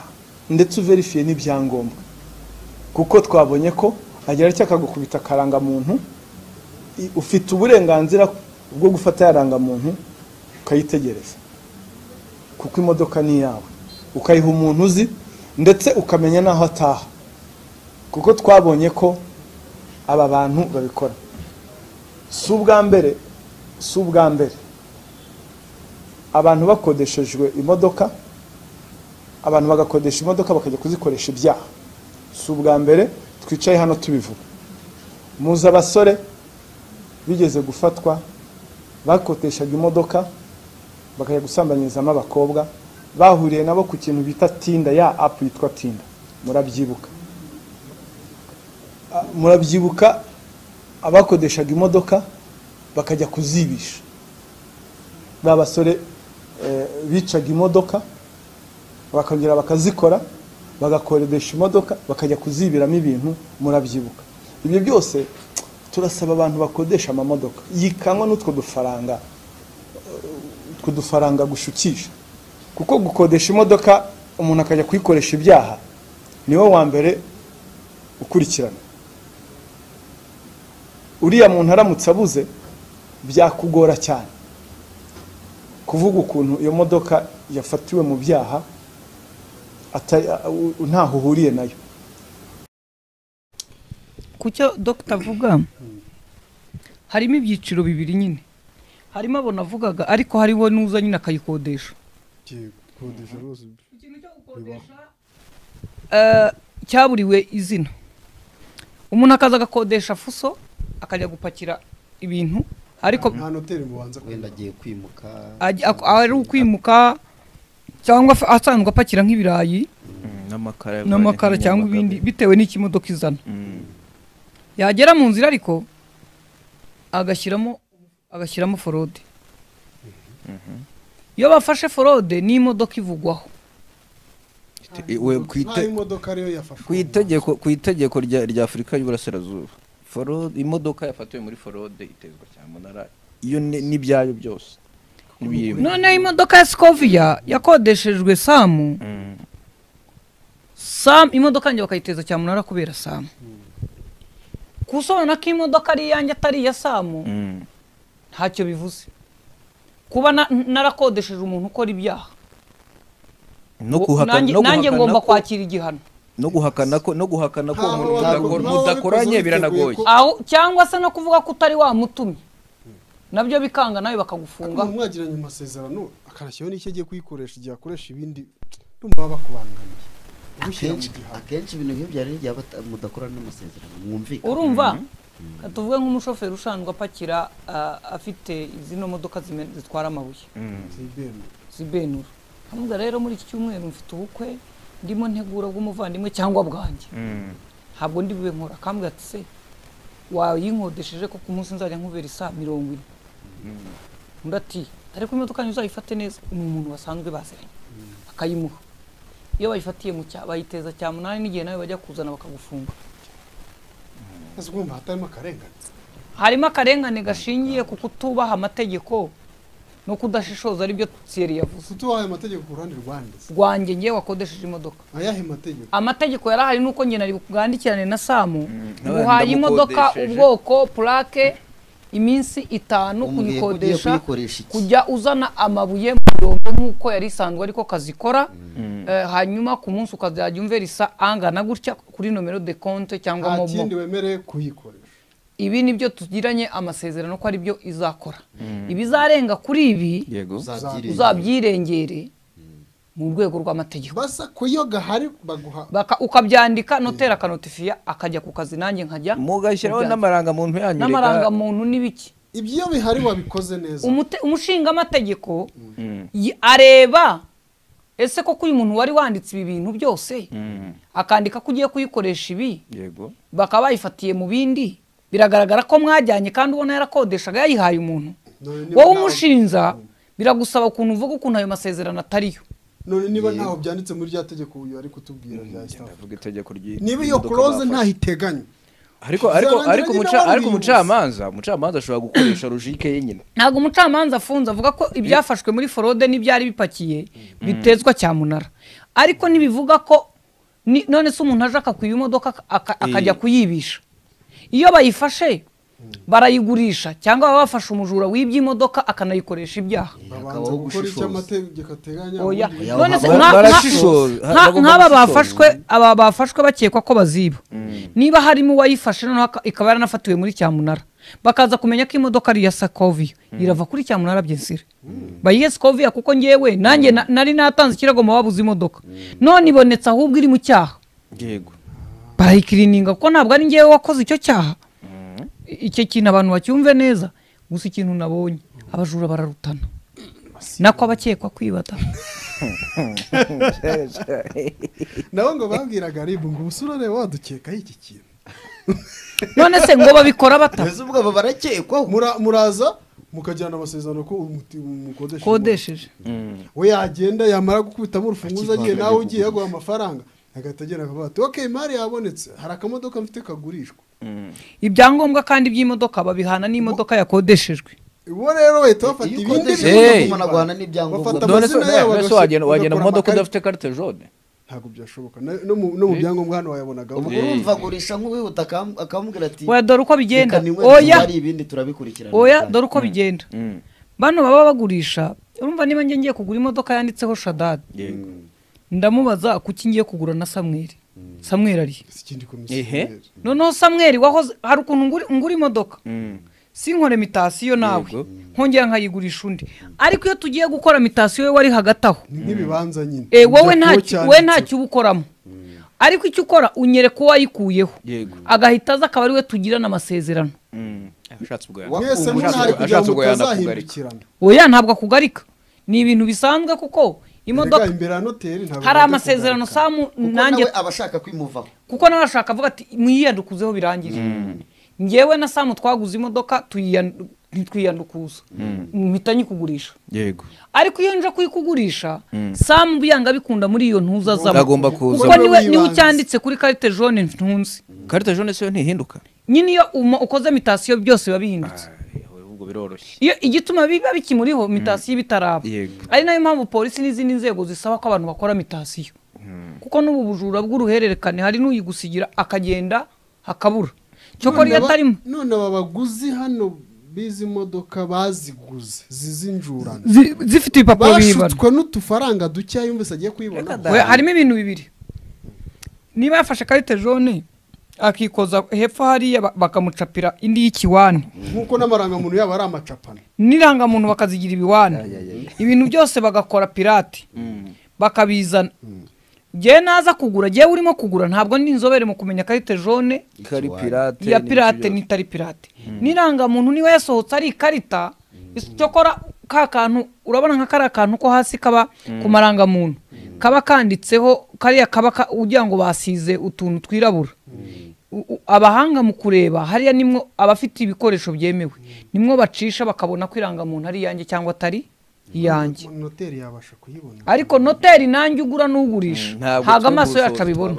ndetse uverifiye n'ibyangombwa kuko twabonye ko agira icyo akagukubita akarangamuntu i- ufite uburenganzira bwo gufata ya rangamuntu ukayitegereza kuko imodoka ni iyawe ukayiha umuntu uzi ndetse ukamenya n'aho ataha kuko twabonye ko aba bantu babikora si ubwa mbere si ubwa mbere abantu bakodeshejwe imodoka abantu bagakodesha imodoka bakajya kuzikoresha ibyaha si ubwa mbere twicaye hano tubivuga muzi abasore bigeze gufatwa bakoteshaga imodoka bakajya gusambanyirizamo abakobwa bahuriye nabo ku kintu bita tinda ya apu yitwa tinda murabyibuka Ah, murabyibuka abakodeshaga imodoka bakajya kuzibisha ba basore eh, bicaga imodoka bakongera bakazikora bagakoresha imodoka bakajya kuzibiramo ibintu murabyibuka ibyo byose turasaba abantu bakodesha amamodoka yikanwa n'utwo dufaranga eh, utwo dufaranga gushukisha kuko gukodesha imodoka umuntu akajya kuyikoresha ibyaha niwe wa mbere ukurikirana uriya muntu aramutse abuze byakugora cyane kuvuga ukuntu iyo modoka yafatiwe mu byaha ata- u- ntaho uhuriye nayo ku cyo dogita avuga harimo ibyiciro bibiri nyine harimo abo navugaga ariko hariho n'uza nyine akayikodesha gikodesha rwose ikintu cyo gukodesha eh, cyaburiwe izina umuntu akaza agakodesha fuso akajya gupakira ibintu ariko nta noteri mubanza kugira wenda agiye kwimuka ajya- ak- ari ukwimuka cyangwa af- asanzwe apakira nk'ibirayi n'amakara n'amakara cyangwa ibindi bitewe n'ikimodoka izana yagera mu nzira ariko agashyiramo agashyiramo forode iyo bafashe forode n'imodoka ivugwaho nta imodoka ariyo yafashwe ku itegeko ku itegeko rya rya Afurika y'Uburasirazuba forode imodoka yafatiwe muri forode itezwa cyamunara iyo ni- n'ibyayo byose n'ibiyirimo noneho imodoka ya sikoviya yakodeshejwe samu samu imodoka yanjye bakayiteza cyamunara kubera samu gusobanura ko imodoka ari iyanjye atari iya samu Mm. ntacyo bivuze kuba na- narakodesheje umuntu ukora ibyaha no guhakana nanjye no nanjye guhakana ngomba ko- kwakira igihano no guhakana ko no guhakana ko Ntaho umuntu wabikoze- mudakora- ntaho wabikoze mudakoranye witeguye biranagoye ko- aho cyangwa se no kuvuga ko utari wamutumye nabyo bikanga nawe bakagufunga umuntu mwagiranye amasezerano akarashyiraho n'icyo agiye kuyikoresha igihe akoresha ibindi numva baba bakubangamiye gushyira mu akenshi gihano akenshi ibintu nk'ibyo rero igihe bata- mudakora n'amasezerano mwumvikana urumva Ka tuvuge nk'umushoferi ushanzwe apakira ah, afite zino modoka zime- zitwara amabuye zibemera zibenura ntabwo rero muri iki cyumweru mfite ubukwe ndimo ntegura bw'umuvandimwe cyangwa bwanjye ntabwo ndi bube nkora akambwira ati se wayinkodesheje ko ku munsi nzajya nkubera isa mirongo ine undi ati ariko imodoka yanjye uzayifate neza ni umuntu wasanzwe baziranye akayimuha iyo bayifatiye mu cya bayiteza cya munani n'igihe nawe bajya kuzana bakagufunga ese urumva hatarimo akarengane harimo akarengane gashingiye ku kutubaha amategeko no kudashishoza aribyo siyeri yavuze utubahaye amategeko ku ruhande rwandize rwanjye ngewe wakodesheje imodoka ayahe mategeko amategeko yari ahari nuko njye nari bwandikirane na samu nawe guhaye imodoka ndamukodesheje. ubwoko purake iminsi itanu Umbwiye ko ugiye kuyikodesha kuyikoresha iki? kujya uzana amabuye mu birombe nk'uko yari isanzwe ariko kazikora Eh, hanyuma ku munsi ukazajya umvera isa angana gutya kuri nomero de konte cyangwa nta momo kindi wemereye kuyikoresha ibi ni byo tugiranye amasezerano ko ari byo izakora ibizarenga kuri ibi yego Uzabyirinde. uzabyirengere mu rwego rw'amategeko basa kuyoga hari baguha Baka- ukabyandika noteri akanotifiya akajya ku kazi nanjye nkajya mu mugashyiraho byanjye. n'amarangamuntu yanyu reka- n'amarangamuntu n'ibiki ibyo bihari wabikoze neza Umute- umushingamategeko yi- areba ese koko uyu muntu wari wanditse ibi bintu byose Mm. akandika ko ugiye kuyikoresha ibi yego bakaba bayifatiye mu bindi biragaragara ko mwajyanye kandi ubona yarakodeshaga yayihaye umuntu None niba wowe nawe- umushinja biragusaba ukuntu uvuga ukuntu ayo masezerano atariyo none niba Yego. ntaho byanditse muri rya tegeko uyu ari kutubwira rya Ngenda sitafu avuga itegeko ry'i- niba iyo imodoka koroze bafashe. ntaho iteganya ariko ariko Zarangira ariko nyine umuca ariko bamwibutse. umucamanza umucamanza ashobora gukoresha logike ye nyine ntabwo umucamanza afunze avuga ko ibyafashwe muri forode n'ibyari bipakiye bitezwa cyamunara ariko ntibivuga ko ni- none se umuntu aje akakwiba imodoka aka- aka- akajya Eh. kuyibisha iyo bayifashe barayigurisha cyangwa baba bafashe umujura w'ibyo imodoka akanayikoresha ibyaha babanza hakabaho gukora icyo gushishoza. amategeko ateganya oya ubundi Oya, none se ba- nka- nka- barashishoza. nka- Bagomba nk'aba gushishoza. bafashwe aba bafashwe bakekwa ko baziba niba harimo uwayifashe noneho aka- ikaba yaranafatiwe muri cyamunara bakaza kumenya ko imodoka ari iya sakoviyo irava kuri cyamunara byensire bayihe sakoviyo kuko ngewe nanjye na- nari natanze ikirego mu babuze imodoka none ibonetse ahubwo iri mu cyaha yego barayikirininga kuko ntabwo ari ngewe wakoze icyo cyaha I- icyo kintu abantu bacyumve neza gusa ikintu nabonye abajura bararutana nako abakekwa kwibata nabo ngo babwiraga ribu ngo ubusurore wadukekaho iki kintu none se ngo babikora bata mbese ubwo abo barakekwaho Mura- muraza mukajyana amasezerano ko umuti- umukodesha kodesheje imodoka. we yagenda yamara gukubitamo urufunguzo agiye nawe ugiye yaguha amafaranga agahita agenda akavuga ati ok imari yabonetse hari akamodoka mfite kagurishwa ibyangombwa kandi by'imodoka babihana n'imodoka yakodesheshwe uwo rero bahita bafata Iyo ibindi ukodesha bintu Hey. imodoka unaguhana n'ibyangombwa Bafata none se amazina yabo none se agashira- wagenda wagenda bagakora mu modoka amakarita. udafite carte jaune ntabwo byashoboka Na- no mu no mu byangombwa hano wayabonaga ubwo urumva agurisha nk'uwihuta akam- akambwira ati oya dore uko bigenda reka ninywere oya tuzari ibindi turabikurikirana oya dore uko bigenda bano baba bagurisha urumva niba njye ngiye kugura imodoka yanditseho shadadi yego ndamubaza kuki ngiye kugura na samweri samweri ari si ikindi Ehe. komisiyoneri noneho samweri wahoze hari ukuntu ngura- ngura imodoka sinkore mitasiyo nawe Yego. nkongera nkayigurisha undi ariko iyo tugiye gukora mitasiyo we wari hagati aho ni nk'ibibanza nyine Eh, wowe Ujya nta kuwo ki- cyanditseho. we ntacyo uba ukoramo ariko icyo ukora unyereka uwo wayikuyeho Yego. agahita aza akaba ari we tugirana amasezerano ashatse ubwo mwese Ubu munari ashaka- kugira ashatse ngo ubwo mutazahindukirana oya ntabwo akugarika ni ibintu bisanzwe kuko imodoka imodoka imbere ya noteri ntabwo hari bajya amasezerano kugarika. samu kuko nanjye nawe aba ashaka kwimuvaho kuko nawe ashaka avuga ati mwiyandukuzeho birangire ngewe na samu twaguze imodoka tuyiyandu- ntitwiyandukuza mpita nyikugurisha yego ariko iyo nje kuyikugurisha samu byanga bikunda muri iyo ntuzazamo uzagomba kuza kuko Uzamo niwe niwe wibanze. ucyanditse kuri karite jone ntunzi carte jaune se yo ntihinduka nyine iyo uma- ukoze mitasiyo byose biba bihindutse ubwo biroroshye iyo igituma biba bikimuriho mitasiyo iba itaraba Yego. ari nayo mpamvu polisi n'izindi nzego zisaba ko abantu bakora mitasiyo kuko n'ubu bujura bw'uruhererekane hari n'uyigusigira akagenda hakabura cyokora iyo None aba- atarimo none aba baguzi hano b'izi modoka baziguze zizinjurana zi- zifite ibipapuro biyibana bashutswe n'utufaranga dukeya yumvise agiye kuyibona We- harimo ibintu bibiri niba yafashe karite jone akikoza hepfo hariya ba- bakamucapira indi y'ikiwani nk'uko n'amarangamuntu yabo ari amacapana n'irangamuntu bakazigira ibiwani ibintu byose bagakora pirate bakabizana ngewe naza kugura ngewe urimo kugura ntabwo ndi inzobere mu kumenya karite jone kari pirate iya pirate n'itari pirate n'irangamuntu niba yasohotse ari ikarita icyokora ka kantu urabona nka kariya kantu ko hasi kaba ku marangamuntu kaba kanditseho kariya kaba ka- ugira ngo basize utuntu twirabura U- u- abahanga mu kureba hariya nimwo abafite ibikoresho byemewe nimwo bacisha bakabona ko irangamuntu ari iyanjye cyangwa atari iyanjye noteri yabasha kuyibona ariko noteri nanjye ugura n'ugurisha Mm, ntabwo ntabwo turi amaso yacu gusohoza abibona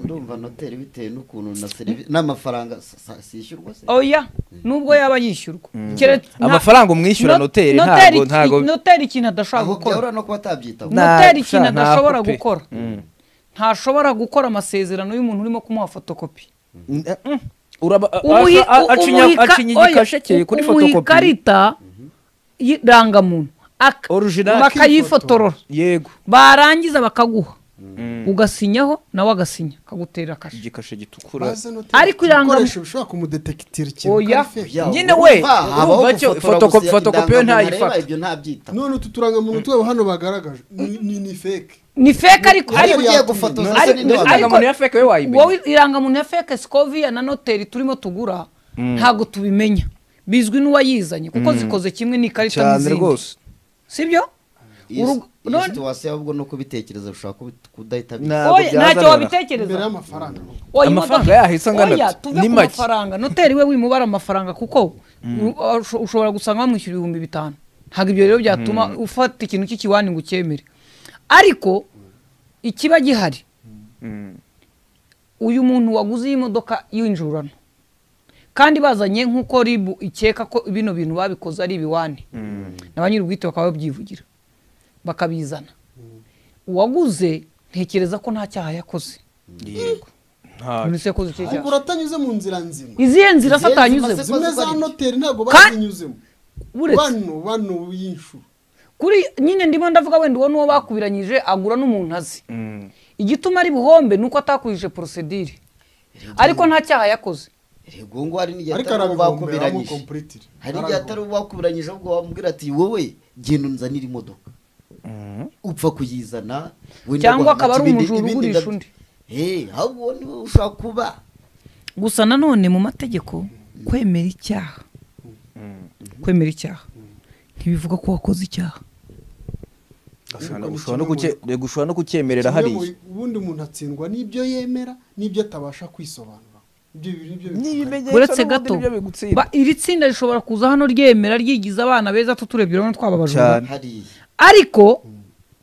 ndumva noteri bitewe n'ukuntu na serivisi n'amafaranga s- s- sishyurwa se oya nubwo yaba yishyurwa Kere- nta- amafaranga umwishyura No- noteri ntabwo iki- ntabwo noteri ikintu adashobora aho gukora byahura no kuba atabyitaho Na- noteri ikintu sha, ntabwo adashobora pe. gukora Mm. ntashobora gukora amasezerano y'umuntu urimo kumuha fotokopi uraba a- Ubuhi- a- a- acinya umuhika- acinya oya, igikashe cye kuri umuha fotokopi ikarita y'irangamuntu ak- Original. bakayifotorora yego barangiza bakaguha ugasinyaho nawe agasinya akagutera kashe igikashe gitukura Ariko iranga- ibikoresho bishobora kumudetekitirira ikintu Oya. ko ari fake. Ya, Nyine we, urumva habaho urumva icyo- gufotora fotokopi- gusa fotokopi yo indangamuntu ntayifata. areba ibyo ntabyitaho none utu turangamuntu twabo hano bagaragaje ni ni- ni fake ni feke ariko ariko Ariko ugiye yatumye. gufotoza se Ariko- ninde ariko- wabimenya? irangamuntu ya feke we wayimenya wowe irangamuntu ya feke sikoviya na noteri turimo tugura ntabwo tubimenya bizwi n'uwayizanye kuko zikoze kimwe n'ikarita cyane n'izindi rwose sibyo Iyi- Urugo- iyi none- situwasiyo ahubwo no kubitekereza bishobora kubi- kudahita bi- Ntabwo oya ntacyo byazanira. imbere wabitekereza y'amafaranga Oya, Amafaranga imodoka- yahise angana oya, ati, tuve ni ku make. mafaranga noteri we wimubara amafaranga kuko u- usho- ushobora gusanga bamwishyura ibihumbi bitanu ntabwo ibyo rero byatuma ufata ikintu cy'ikiwani ngo ucyemere ariko ikiba gihari Mm. uyu muntu waguze iyi modoka y'injurano kandi bazanye nk'uko ribu ikeka ko bino bintu babikoze ari ibiwani na ba nyir'ubwite bakaba babyivugira bakabizana uwaguze ntekereza ko nta cyaha yakoze yego nta none se yakoze iki ahubwo cyaha uratanyuze mu nzira nzima izihe nzira se Zimwe- zimwe za atanyuzemo noteri ntabwo Ka- bazinyuzemo uretse bano bano y'inshuro kuri nyine ndimo ndavuga wenda uwo n'uwo bakubiranyije agura n'umuntu azi Mm. igituma ari buhombe ni uko atakurije porosedire ariko nta cyaha yakoze yego ngo hari n'igihe ariko atari uwo arabigombera mu bakubiranyije kompuritire hari igihe atari uwo bakubiranyije ahubwo wamubwira ati wowe genda unzanire imodoka Mm. upfa kuyizana wenda cyangwa guhana akaba ari ibindi- umujura ibindi ugurisha ndabyo- undi Eh, ahubwo wowe niwe ushaka kuba gusa nanone mu mategeko kwemera icyaha kwemera icyaha ntibivuga ko wakoze icyaha Ushobora Ariko ni ushobora no kimwe kucye- yego, ushobora no kucyemerera kimwe mu- hariya ubundi umuntu atsindwa n'ibyo yemera n'ibyo atabasha kwisobanura ibyo bintu nibyo bitandukanye. n'ibimenyetso uretse n'ubundi gato nibyo bigutsinda. ba- iri tsinda rishobora kuza hano ryemera ryigiza abana beza tuturebye urabona twababajura Cyane. hariya ariko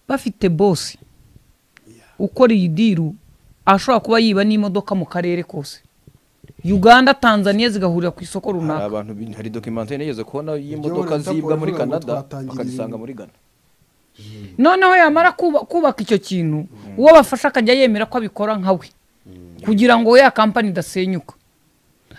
bafite bosi ukora iyi diru ashobora kuba yiba n'imodoka mu karere kose uganda tanzania zigahurira ku isoko hari runaka abantu bi- hari documentary nigeze kubona Iryo y'imodoka bara zibwa Interpol muri ivuga ngo canada twatangira bakazisanga ibintu. muri ghana noneho yamara kuba- kubaka icyo kintu uwo bafasha akajya yemera ko abikora nka we kugira ngo ya kampani idasenyuka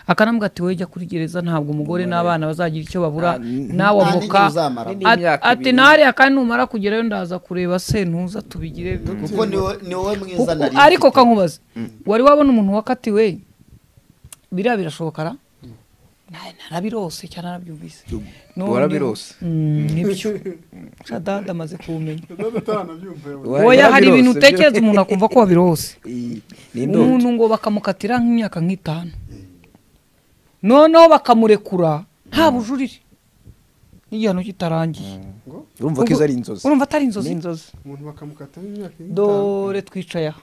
akanambwa ati wowe jya kuri gereza ntabwo umugore n'abana bazagira icyo babura Nta- n- nawe nta avoka n'igihe uzamara. At- N'imyaka ati ibiri. ntariya kandi numara kugerayo ndaza kureba se ntuza tubigire kuko ni wowe- ni wowe mwiza Kuko- nari ariko mfite. kankubaza wari wabona umuntu wakatiwe biriya birashoboka ra Na- narabirose cyane narabyumvise None- warabirose. Mm, nibyo shadada amaze kuwumenya Data ataranabyumva yewe. oya hari ibintu utekereza umuntu akumva ko wabirose ni umuntu ngo bakamukatira nk'imyaka nk'itanu noneho bakamurekura nta bujurire n'igihano kitarangiye urumva ko izo ari inzozi urumva atari inzozi umuntu bakamukata imyaka y'itanu. dore twicaye aha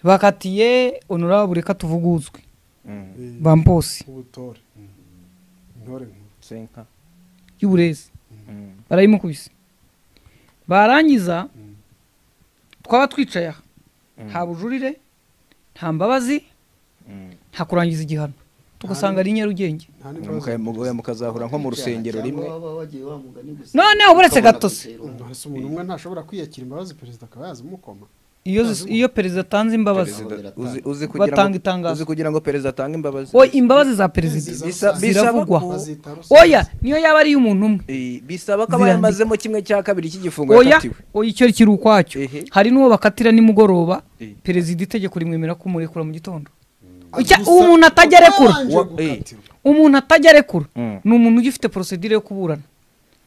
bakatiye honorable reka tuvuguzwe Eh, bamposi ubutore intore nkuru senka y'uburezi barayimukubise barangiza twaba twicaye aha nta bujurire nta mbabazi nta kurangiza igihano tugasanga ari i nyarugenge nta n'ibibazo mukazahura nko mu rusengero rimwe Cyangwa waba wagiye wa mugani gusa. noneho buretse Ukabona gatose gutera. Mbese umuntu umwe ntashobora kwiyakira imbabazi perezida akaba yazimukoma iyo zis- iyo perezida atanze imbabazi Perezida- Batanga uzi- uzi kugira ngo- Batanga itangazo. uzi kugira ngo perezida atange imbabazi oya imbabazi za perezida Bisa- ziravugwa bisaba ko- bazita rusange. oya niyo yaba ari iy'umuntu umwe Eh, bisaba ko aba Zirandika. yamazemo kimwe cya kabiri cy'igifungo oya yakatiwe oya icyo kiri ukwacyo Ehe. hari n'uwo bakatira nimugoroba Eh. perezida itegeko rimwemera kumurekura mu gitondo Gusa Icya- uwo umuntu atajya arekura utabanje Wa- gukatirwa. umuntu atajya arekura Mm. ni umuntu ugifite porosedire yo kuburana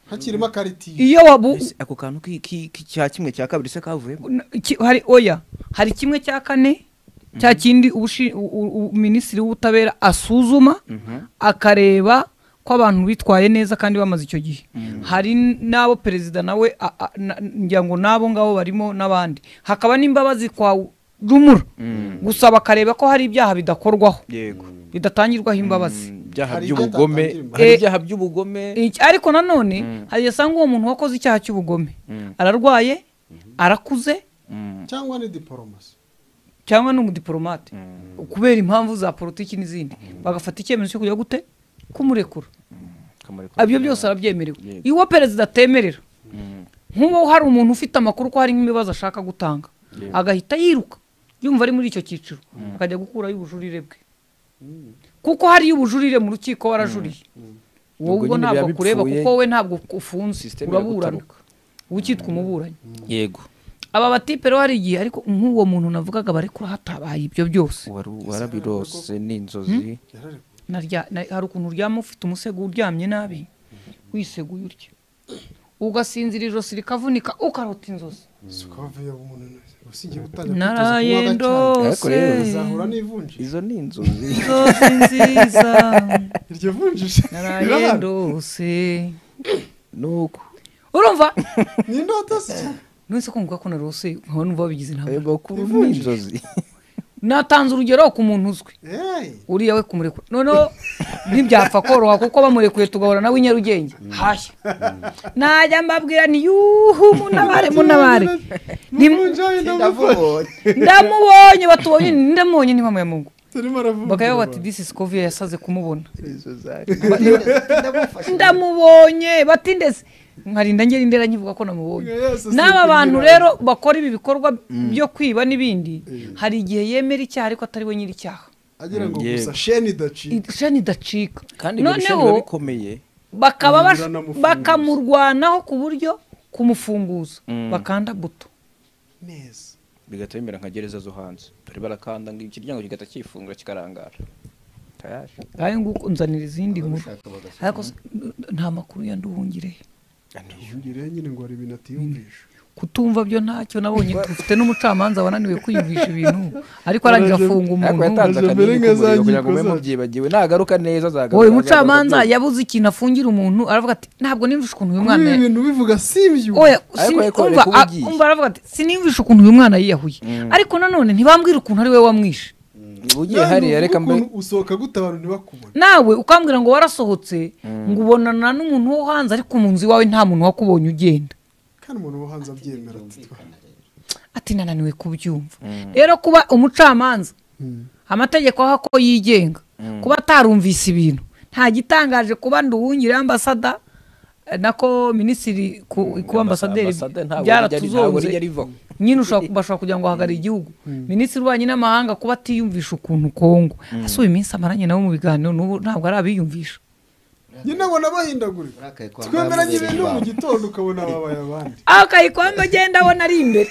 hakirimo akaritiyo iyo wabu Ese ako kantu ki- ki- ki- cya kimwe cya kabiri se kavuyemo ki- hari oya hari kimwe cya kane cya kindi ubushi- u- u- u- minisitiri w'ubutabera asuzuma akareba ko abantu bitwaye neza kandi bamaze icyo gihe hari n'abo perezida nawe a- a- na- ngira ngo n'abo ngabo barimo n'abandi hakaba n'imbabazi kwa rumura gusa bakareba ko hari ibyaha bidakorwaho yego bidatangirwaho imbabazi Mm, ibyaha Hari by'ubugome ibyo atatangira hari imbabazi. ibyaha by'ubugome Iki- ariko nanone hari igihe usanga uwo muntu wakoze icyaha cy'ubugome ararwaye arakuze cyangwa ni diporomasi cyangwa ni umudiporomate kubera impamvu za politiki n'izindi bagafata icyemezo cyo kujya gute kumurekura Akamaro ibyo byose arabyemerewe Yego. iwo perezida atemerera nk'uwo hari umuntu ufite amakuru ko hari nk'ibibazo ashaka gutanga agahita yiruka yumva ari muri icyo cyiciro akajya gukurayo ubujurire bwe kuko hariyo ubujurire mu rukiko warajuriye wowe Ubwo ubwo nyine ntabwo biba kureba bipfuye. kuko wowe ntabwo ufunze System uraburana iragutaruka. ukitwa umuburanyi yego aba batipe rero hari igihe ariko nk'uwo muntu navugaga barekura hatabaye ibyo byose Waru- warabirose n'inzozi narya na- hari ukuntu uryama ufite umusego uryamye nabi wiseguye urya ugasinzira ijosi rikavunika ukarota inzozi sikavuye umuntu neza usigiye gutangira naraye gutekereza kunywa agacyayi. ndose Ariko rero uzahura n'ivunjisha izo ni inzozi inzozi nziza iryo vunjisha naraye rirahari. ndose nuko urumva ni indoto si cyane nonese kumva ko narose nkaba numva babigize inama ayo makuru ni inzozi natanze urugero ku muntu uzwi eee uriya we kumurekura noneho ntibyapfa koroha kuko bamurekuye tugahora nawe i nyarugenge hashya najya mbabwira ni yuhu munabare munabare Ntim- ntimunjaye ndavubonye ndamubonye batubonye ndamubonye ntibamuyamugu turimo aravuga bakavuga bati disi sikoviya yasaze kumubona ndamufashe ndamubonye bati ndetse nkarinda ngera indera nkivuga ko namubonye Yesu, si n'aba kugira bantu ngo- rero bakora ibi bikorwa byo kwiba n'ibindi hari igihe yemera icyaha ariko atari we nyir'icyaha agira ngo Yewe. gusa sheni idacika ishani idacika kandi ibyo bishobora biba bikomeye bakaba bash- Biranamufungura. bakamurwanaho ku buryo kumufunguza bakanda buto neza bigahita bimera nka gereza zo hanze dore barakanda ngo ikiryango kigahita kifungura kikarangara tayari ngayo nguko nzanira izindi nkuru ababishaka bagasoma ariko s- n- nta makuru ya nduhungirehe yongere nyine ngo hari ibintu atiyumvisha kutumva byo ntacyo nabonye dufite n'umucamanza wananiwe kwiyumvisha ibintu ariko arangije afunga ariko umuntu yatanze Mbere akanini nk'izajya k'umuriro kugira ngo ikoza. mube mubyibagiwe nagaruka neza azagaruka uwo azagaruka mucamanza byose. yabuze ikintu afungira umuntu aravuga ati ntabwo nimvishe ukuntu uyu kuri mwana ibi bintu bivuga si ibyo oya Ariko sini- ariko umva, reka a- ubigishe. umva aravuga ati sinimvishe ukuntu uyu mwana yiyahuye ariko nanone ntibambwira ukuntu ari we wamwishe Niba ugiye hariya reka mbe usohoka gute abantu ntibakubone nawe ukambwira ngo warasohotse ngo ubonana n'umuntu wo hanze ariko mu nzu iwawe nta muntu wakubonye ugenda kandi umuntu wo hanze abyemera ati twa- ati nananiwe kubyumva rero kuba umucamanza amategeko aho ko yigenga kuba atarumvise ibintu nta gitangaje kuba nduwungire ambasada eh, nako minisitiri ku- kuba ambasaderi Ambasaderi ntabwo rijya- ntabwo byaratuzonze rijya rivaho. nyine ushobora bashobora kugira ngo ahagarare igihugu minisitiri w'ububanyi n'amahanga kuba atiyumvisha ukuntu kongo ese uyu minsi amaranye nawe mu biganiro n'ubu ntabwo ari abiyumvisha nyine abona bahindagurika urakaye kwa twemeranye mwamubereye ibintu mu ibanga. gitondo ukabona babaye abandi aho kayikwamba agenda abona ari imbere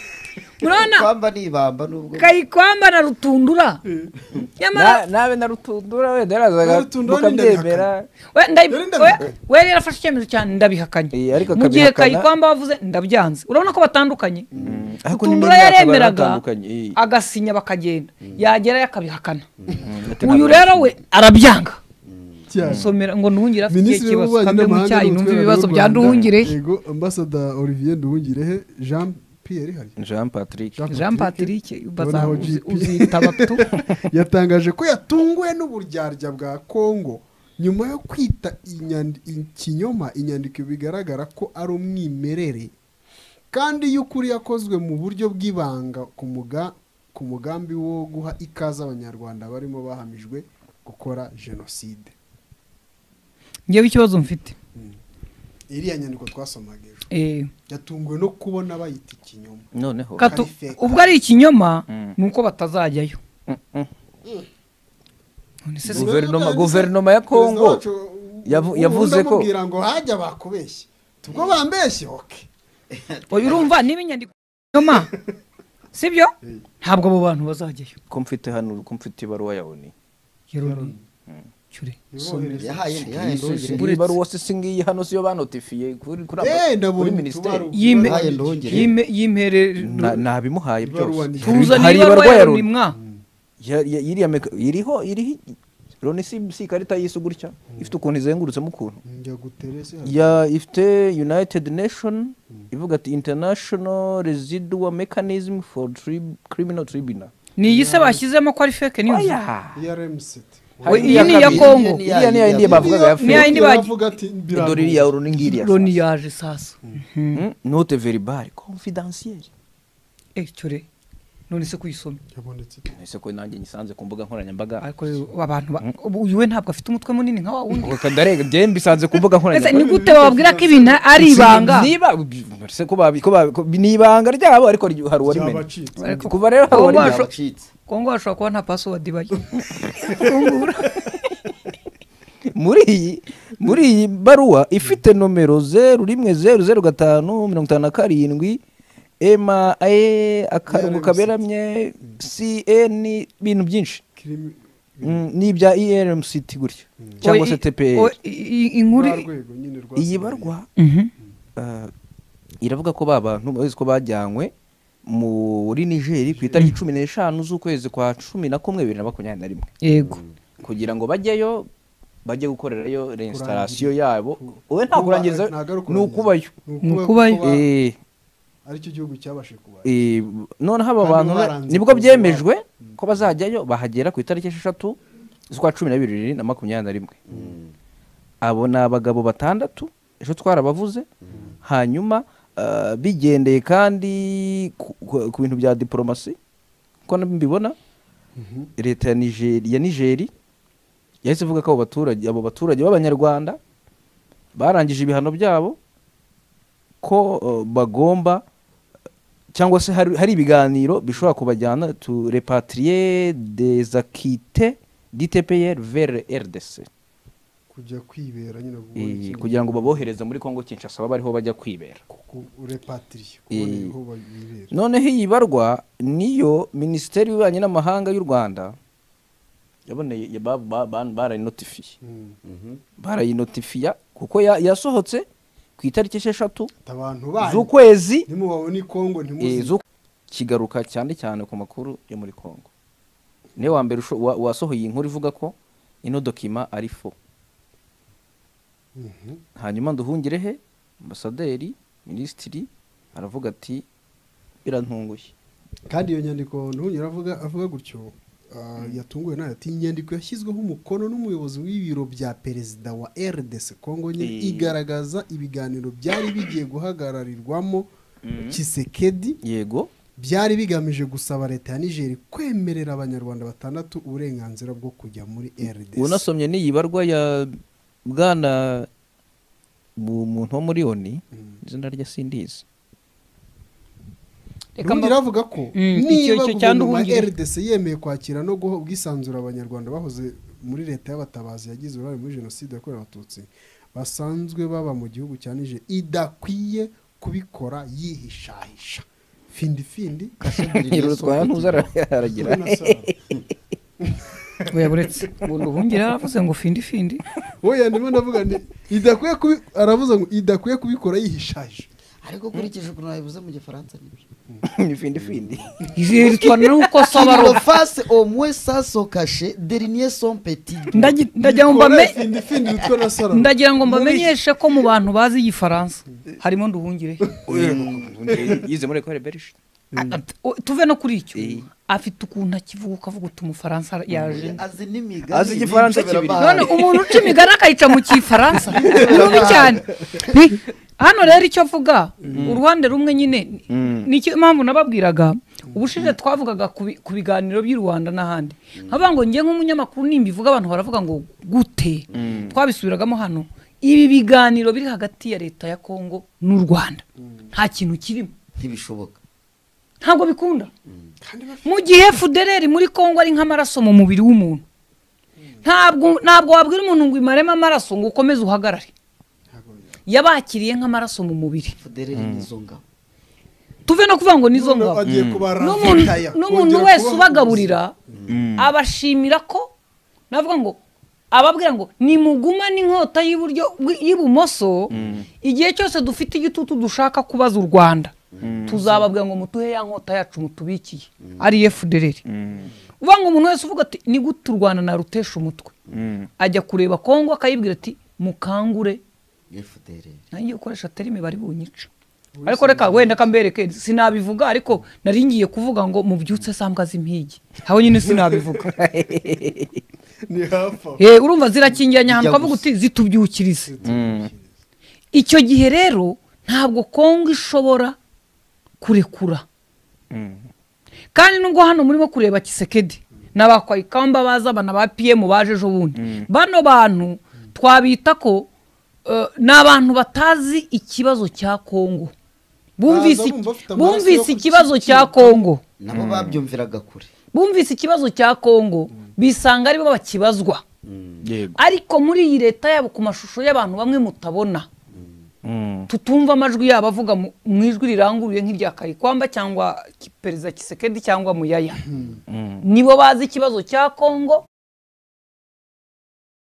murabona kwamba ni ibamba nubwo kayikwamba na rutundura nyamara Na- nabe na rutundura wenda yarazaga Na Rutundura ni mukabyemera we- ndayi- Dore ndabihakana. we- we yari yarafashe icyemezo cyane ndabihakanye Eh, ariko mu gihe akabihakana- kayikwamba wavuze ndabyanze urabona ko batandukanye ariko rutundura n'imyaka yaremeraga baratandukanye, eh. agasinya bakagenda yagerayo akabihakana Ati uyu ntabwo- rero we arabyanga cyane somera ngo nuhungire afite ikihe minisitiri kibazo w'ububanyi kambe mu n'amahanga cyayi numve n'ubutwererane ibibazo bw'u bya Rwanda. nduhungire yego ambasada olivier nduhungirehe jean pierre hari Jean Patrick jean patrick baza Noneho uzi- GP. uzitaba tu yatangaje ko yatunguwe n'uburyarya bwa kongo nyuma yo kwita inyandi- ikinyoma inyandiko bigaragara ko ari umwimerere kandi y'ukuri yakozwe mu buryo bw'ibanga ku muga- ku mugambi wo guha ikaze abanyarwanda barimo bahamijwe gukora jenoside ngewe ikibazo mfite iriya nyandiko twasomaga ejo eh yatunguwe no kubona bayita ikinyoma noneho Katu- Ari fake. ubwo ari ikinyoma Mm. ni uko batazajyayo None se si- Guverinoma- guverinoma ya Congo yavu- yavuze ko- ndamubwira ngo hajya bakubeshye tubwo bambeshye oke oya urumva niba inyandiko ikinyoma sibyo ntabwo abo bantu bazajyayo ko mfite hano ko mfite ibaruwa ya oni Yeroni. Cyure. yahaye yahaye ndongere iyi baruwa se singiyi hano siyo banotifiye kuri kuri Eh, kuri ndabonye minisiteri utubaru- Yime- Yahaye ndongere Yime- yimere Na- nabimuhaye Ibaruwa byose ni- tuzana Hari ibarwa ibarwa ya ya Roni Roni. mwa Ya- ya- iriya meka- iriho iriho Roni si si ikarita y'isi gutya ifite ukuntu izengurutsemo ukuntu njya guterese ya ifite united nation ivuga ati international residual mechanism for tri- criminal tribunal ni iyi se bashyizemo ko ari fake news Oya. yaremset Hari iyi ni iya iya kabiri. Congo. iriya ni ya yindi bavugaga ya Niya yindi fake bagi- bavuga ati birango- dore iriya Roni ngiriya Roni yaje sasa Mm, note verbale confidentielle Eh, cyure none se kuyisoma yabonetse ese ko nanjye nyisanze ku mbuga nkoranyambaga ariko rero abantu ba- ubu uyu we ntabwo afite umutwe munini nka wa wundi Kagare njye mbisanze ku mbuga ese nkoranyambaga ni gute wababwira ko ibintu ari ibanga niba se ko babi- ko babi- ko- ni ibanga ryabo ariko ryo- hari uwarimena byabacitse Ariko- kuva rero hari Abo uwarimena basho- yabacitse kongo hashobora kuba nta password ibayo muri iyi muri iyi baruwa ifite nomero zeru rimwe zeru zeru gatanu mirongo itanu na karindwi ema e akarongo kaberamye cn ibintu byinshi kirimi- Mm, ni ibya ermct gutya cyangwa se tpr Oya, i- i- inkuru rwa rwego nyine rwa iyi Somalia. barwa Mhm. eh, iravuga ko ba bantu bazi ko bajyanywe muri nigeri ku itariki cumi n'eshanu z'ukwezi kwa cumi na kumwe bibiri na makumyabiri na rimwe yego kugira ngo bajyeyo bajye gukorerayo reinstarasiyo yabo wowe nta Kuba- kurangiriza ntago ari ni ukurangiza. ukubayo Ni Ni ukuba- ukubayo. kuba- Eh, aricyo gihugu cyabashije kubara Eh, noneho aba Kandi bantu baba na- baranze nibwo kuza byemejwe ko bazajyayo bahagera ku itariki esheshatu z'ukwa cumi na bibiri na makumyabiri na rimwe abo ni abagabo batandatu ejo twarabavuze hanyuma ah, bigendeye kandi ku- ku ku bintu bya diporomasi uko na- mbibona leta ya Nigeri ya Nigeri yahise ivuga ko abo baturage abo baturage b'abanyarwanda barangije ibihano byabo ko eh, bagomba cyangwa se hari, hari ibiganiro bishobora kubajyana tu repatrier des acquittés d'ITPR vers RDC kujya kwibera nyine Eh, kugira ngo babohereze muri Kongo Kinshasa baba ariho bajya kwibera urepatiriye Eh. kubona aho bibera noneho iyi barwa niyo minisiteri y'ububanyi n'amahanga y'u Rwanda yaboneye ya- ba- ba- ba- barayinotifiye Mm. barayinotifiya kuko ya- yasohotse ku itariki esheshatu abantu banyu z'ukwezi ntimubabone i kongo ntimuzi Eh, zo kigaruka cyane cyane ku makuru yo muri Kongo niwe wa mbere usho- wa- wasohoye iyi nkuru ivuga ko ino dokima ari fo Mhm. hanyuma nduhungirehe ambasaderi minisitiri aravuga ati birantunguye kandi iyo nyandiko ntunyura avuga avuga gutyo ah, yatunguwe nayo ati inyandiko yashyizweho umukono n'umuyobozi w'ibiro bya perezida wa rdc congo nyine Eh. igaragaza ibiganiro byari bigiye guhagararirwamo kisekedi yego byari bigamije gusaba leta ya nigeri kwemerera abanyarwanda batandatu uburenganzira bwo kujya muri rdc unasomye n'iyi barwa ya bwana mu- muntu wo muri oni izina rye sindizi Reka mba- Nduhungira avuga ko Mm, icyo- niba icyo cya guverinoma ya Nduhungira. rdc yemeye kwakira no guha ubwisanzure abanyarwanda bahoze muri leta y'abatabazi yagize uruhare muri jenoside yakorewe abatutsi basanzwe baba mu gihugu cya nije idakwiye kubikora yihishahisha findi findi irutwara ntuza aragira oya buretse ubu nduhungira yaravuze ngo findi findi oya ndimo ndavuga nti idakwiye kubi aravuze ngo idakwiye kubikora yihishahisha ariko ukurikije ukuntu wabivuze mu gifaransa nibyo imifindifindi irutwa nuko Kilo sabaruka face au moins ça so caché dernier son petit Ndagi- ndagira ngo Bikora mbame findi findi utwo na sarama ndagira ngo mbamenyeshe ko mu bantu bazi igifaransa harimo nduhungire yize muri ekore berishe Ah, t- o- tuve no kuri icyo afite ukuntu akivuga ukavuga uti umufaransa yaje azi n'imigani Azi igifaransa n'inzobera kibiri. bayo. none umuntu uca imigani akayica mu kifaransa ni rubi cyane Hi, hano rero icyo avuga uruhande rumwe nyine nicyo impamvu nababwiraga ubushize twavugaga ku bi- ku biganiro by'i rwanda n'ahandi nkavuga ngo njye nk'umunyamakuru nimba ivuga abantu baravuga ngo gute twabisubiragamo hano ibi biganiro biri hagati ya leta ya kongo n'u rwanda nta kintu kirimo ntibishoboka ntabwo bikunda mu gihe fudereri muri kongo ari nk'amaraso mu mubiri w'umuntu ntabwo ntabwo wabwira umuntu ngo imaremo amaraso ngo ukomeze uhagarare yabakiriye nk'amaraso mu mubiri fudereri n'izo ngabo tuve no kuvuga ngo nizo None ngabo agiye kubara N'umuntu- fitaya, n'umuntu kongera wese kubaha ubagaburira abashimira ko navuga ngo ababwira ngo nimugumane inkota y'iburyo y'ibumoso igihe cyose dufite igitutu dushaka kubaza u rwanda tuzababwira ngo mutuhe ya nkota yacu mutubikiye ari efudereri uvuga ngo umuntu wese uvuga ati ni gute u rwanda narutesha umutwe ajya kureba kongo akayibwira ati mukangure ni fudereri nanjye gukoresha terime bari bunyica ariko reka wenda kambereke sinabivuga ariko nari ngiye kuvuga ngo mubyutse sambwa z'impigi aho nyine sinabivuga ni hafi aho Eh, urumva zirakingiranye ahantu Ijya ukavuga uti zitubyukirize icyo gihe rero ntabwo kongo ishobora kurekura kandi nubwo hano murimo kureba kisekedi n'abakwayikamba baza abana ba piyemu baje ejo bundi bano bantu twabita ko eh, ni abantu batazi ikibazo cya kongo bumvise bumva bafite amaraso yo bumvise ku ikibazo cya kicukiro. kongo nabo babyumviraga kure bumvise ikibazo cya kongo bisanga aribo bakibazwa yego ariko muri iyi leta yabo ku mashusho y'abantu bamwe mutabona tutumva amajwi yabo avuga mu mu ijwi riranguruye nk'irya karikwamba cyangwa ki- perezida kisekedi cyangwa muyaya nibo bazi ikibazo cya kongo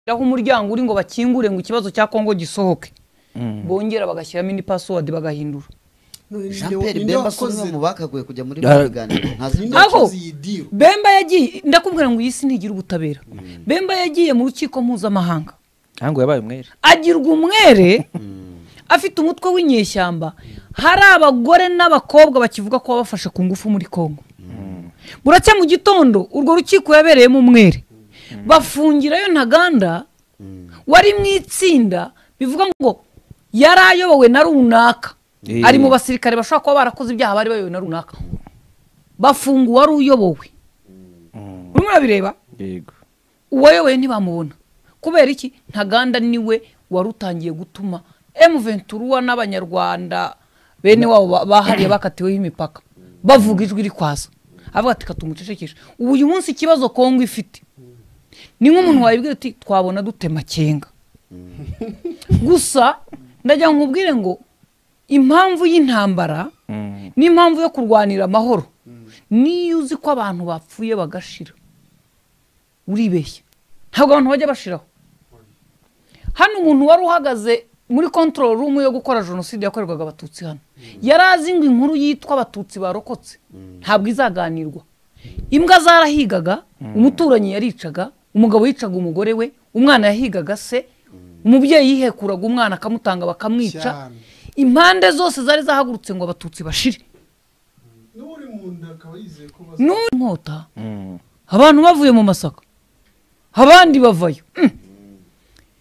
aho umuryango uri ngo bakingure ngo ikibazo cya kongo gisohoke bongera bagashyiramo indi password bagahindura None ni jean nde- pierre ni nde bemba si wakoze umwe mu bakaguye kujya muri Ah. ibi biganiro ntazi ni nde ibyo Aho- wakoze iyi deal? bemba yagiye ndakubwira ngo iyi si ntigira ubutabera bemba yagiye mu rukiko mpuzamahanga ntabwo yabaye umwere agirwa umwere afite umutwe w'inyeshyamba hari abagore n'abakobwa bakivuga ko babafashe ku ngufu muri kongo buracya mu gitondo urwo rukiko yabereyemo umwere bafungirayo ntaganda wari mu itsinda bivuga ngo yari ayobowe na runaka Eh. ari mu basirikare bashobora kuba barakoze ibyaha bari bayobowe na runaka bafunguwe wari uyobowe urimo urabireba yego uwayoboye ntibamubona kubera iki ntaganda niwe wari utangiye gutuma emuventuruwa n'abanyarwanda bene wabo ba- bahariye bakatiweho imipaka bavuga ijwi rikwaza avuga ati katumucecekeshe ubu uyu munsi ikibazo kongo ifite ni nk'umuntu wayibwira ati twabona dute makenga gusa ndagira ngo nkubwire ngo impamvu y'intambara n'impamvu yo kurwanira amahoro niyo uzi ko abantu bapfuye bagashira uribeshya ntabwo abantu bajya bashiraho hano umuntu wari uhagaze muri control room yo gukora jenoside yakorerwaga abatutsi hano yari azi ngo inkuru yitwa abatutsi barokotse ntabwo izaganirwa imbwa zarahigaga umuturanyi yaricaga umugabo yicaga umugore we umwana yahigaga se umubyeyi yihekuraga umwana akamutanga bakamwica Cyane. impande zose zari zahagurutse ngo abatutsi bashire n'uri mu nda akaba yizeye ko baza n'uri inkota abantu bavuye mu masaka abandi bavayo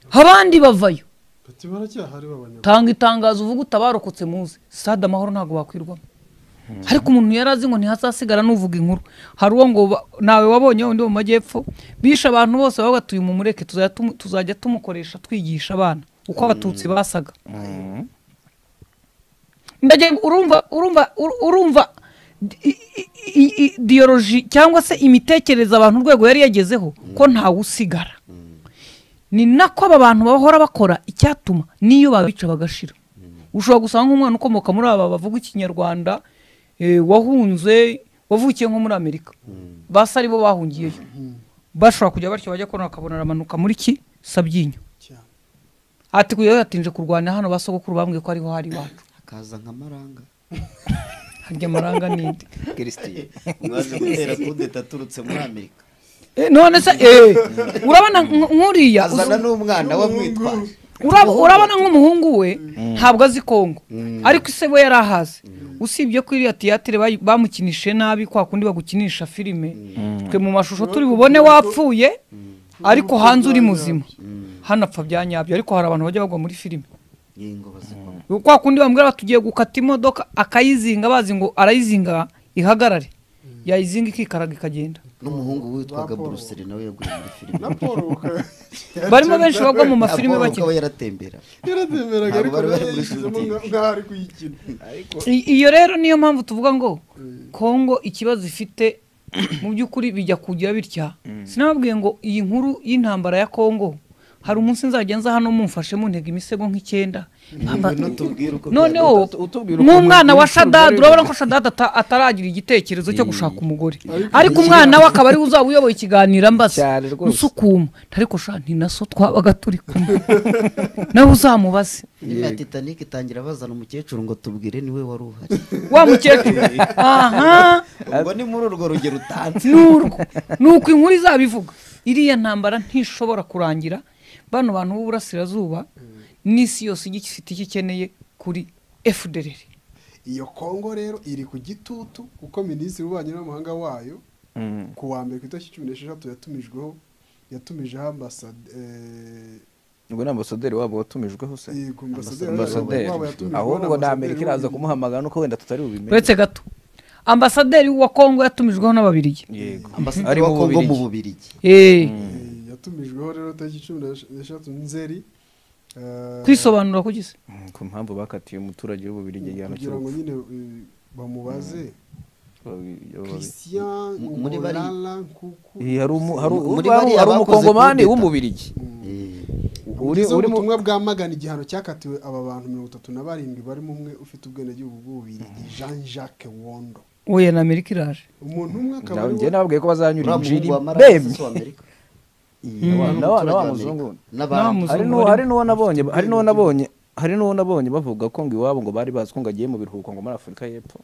Mm. abandi bavayo bati baracyahari b'abanyarwanda tanga itangazo uvuga utabarokotse muze sitade amahoro ntabwo wakwirwamo ariko umuntu yari azi ngo ntihazasigara n'uvuga inkuru hari uwo ngo ba- nawe wabonye wundi wo mu majyepfo bishe abantu bose bavuga ati uyu mumureke tuzajya tumu- tuzajya tumukoresha twigisha abana uko abatutsi basaga ndagira ngo urumva urumva ur- urumva i- i- i- i- diyoroji cyangwa se imitekerereze abantu urwego yari yagezeho ko ntawe usigara ni nako aba bantu bahora bakora icyatuma n'iyo babica bagashira ushobora gusanga umwana ukomoka muri aba bavuga ikinyarwanda eh, wahunze wavukiye nko muri amerika basi aribo bahungiyeyo bashobora kujya batyo bajya kubona bakabona aramanuka muri ki sabyinyo cyane ati kujya yatinje kurwana hano basogokuru bambwiye ko ariho hari iwacu hakaza nka maranga harya amaranga n'indi kirisitiye mwaje gutera kudeta aturutse muri amerika Eh, none se eh, urabona nk- nk'uriya azana uzu- n'umwana wamwitwaje Urab- urabona nk'umuhungu we ntabwo azi kongo ariko ise we yari ahazi usibye ko iriya tiyatire bayi- bamukinishije nabi kwa kundi bagukinisha filime twe mu mashusho turi bubone wapfuye ariko hanze uri muzima hano apfa bya nyabyo ariko hari abantu bajya bagwa muri filime yingo bazikoma kwa kundi bambwira bati tugiye gukata imodoka akayizinga bazi ngo arayizinga ihagarare yayizinga ikikaraga ikagenda n'umuhungu witwaga buruseli nawe yaguye muri filime na paul bakaba- barimo benshi bagwa mu Na mafilime Paul bakina ukaba yaratembera yaratemberaga Ntabwo ariko bari bari muri yayishyizemo shooting. nka- nk'aho ari kuyikina I- iyo rero niyo mpamvu tuvuga ngo kongo ikibazo ifite mu by'ukuri bijya kugira bitya sinababwiye ngo iyi nkuru y'intambara ya kongo hari umunsi nzajya nza hano mumfashe muntega imisego nk'icyenda nkamba- nutubwire uko noneho byagenda. Utubwire ukuntu nk'umwana wa ibicuruzwa shadadi biri urabona ko shadadi ata- ataragira igitekerezo cyo gushaka umugore ariko umwana we akaba ariwe uzaba uyoboye ikiganiro mbaza Cyane rwose. usukuma ariko sha ni na so twabaga turi kumwe nawe uzamubaze filime ya titanic itangira bazana umukecuru ngo tubwire niwe wari uhari wa mukecuru aha ubwo ni muri urwo rugero utanze n'urwo ni uko inkuru izabivuga iriya ntambara ntishobora kurangira bano bantu b'uburasirazuba n'isi yose igi ifite icyo ikeneye kuri fdr iyo kongo rero iri ku gitutu kuko minisitiri w'ububanyi n'amahanga wayo ku wa mbere ku itariki cumi n'esheshatu yatumijeho yatumijeho ambasade eh, ubwo ni ambasaderi wabo watumijweho se yego, ambasaderi ambasaderi wabo yatumijweho ahubwo na na amerika ambasaderi iraza w'u- kumuhamagara nuko wenda tutari bubimenye uretse gato ambasaderi wa kongo yatumijweho n'ababirigi yego ambasaderi wa kongo mu bubirigi Eh, eh, yatumijweho rero tariki cumi n'esheshatu nzeri eh, kwisobanura ku gisa Mm, ku mpamvu bakatiye umuturage w'ububirigi igihano kugira ngo cy'urupfu nyine eh, bamubaze Babi- babi- christian M- muri bari- ngorala nkuku Iyi, hari umu- hari u- Muri hari bariya hari bakoze umukongomani kudeta. w'umubirigi uri uriho uri mu ubutumwa bwa magana igihano cyakatiwe aba bantu mirongo itatu na barindwi barimo umwe ufite ubwenegihugu bw'ububirigi jean jacques wondo oya na amerika iraje umuntu umwe akaba ari njye nababwiye ko bazanyura uriya injiri muhungu wa marasi bemye si uw'amerika na wa muzungu n'abandi hari n'uwo hari n'uwo nabonye hari n'uwo nabonye hari n'uwo nabonye bavuga ko ngo iwabo ngo bari bazi ko ngo agiye mu biruhuko ngo muri afurika y'epfo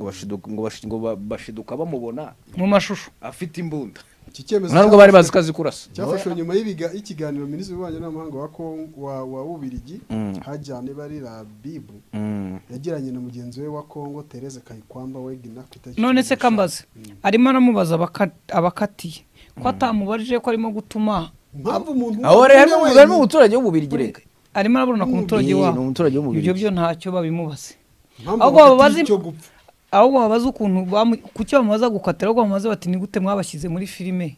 ngo bashiduka ngo bashi- ngo ba- bashiduka bamubona mu mashusho afite imbunda iki cyemezo ntabwo bari bazi ko azi kurasa cyafashwe nyuma y'ibiga- y'ikiganiro minisitiri w'ububanyi n'amahanga wa Kong- wa wa bubirigi Mm. hajyane bari rabibu Mm. yagiranye na mugenzi we wa kongo tereze kayikwamba wegina ku itariki none se cumi n'eshanu. kambaze arimo aramubaza abaka- abakatiye ko atamubajije ko arimo gutuma impamvu umuntu aho rero harimo umwe harimo wenyine- umuturage w'ububirigi reka arimo araburana ku muturage Ni- wabo ni umuturage ibyo w'umubirigi byo ntacyo babimubaze impamvu ahubwo abo bafite bazi- icyo gupfa. ahubwo babaze ukuntu bamu- ku cyo bamaze gukatira ahubwo bamaze bati ni gute mwabashyize muri filime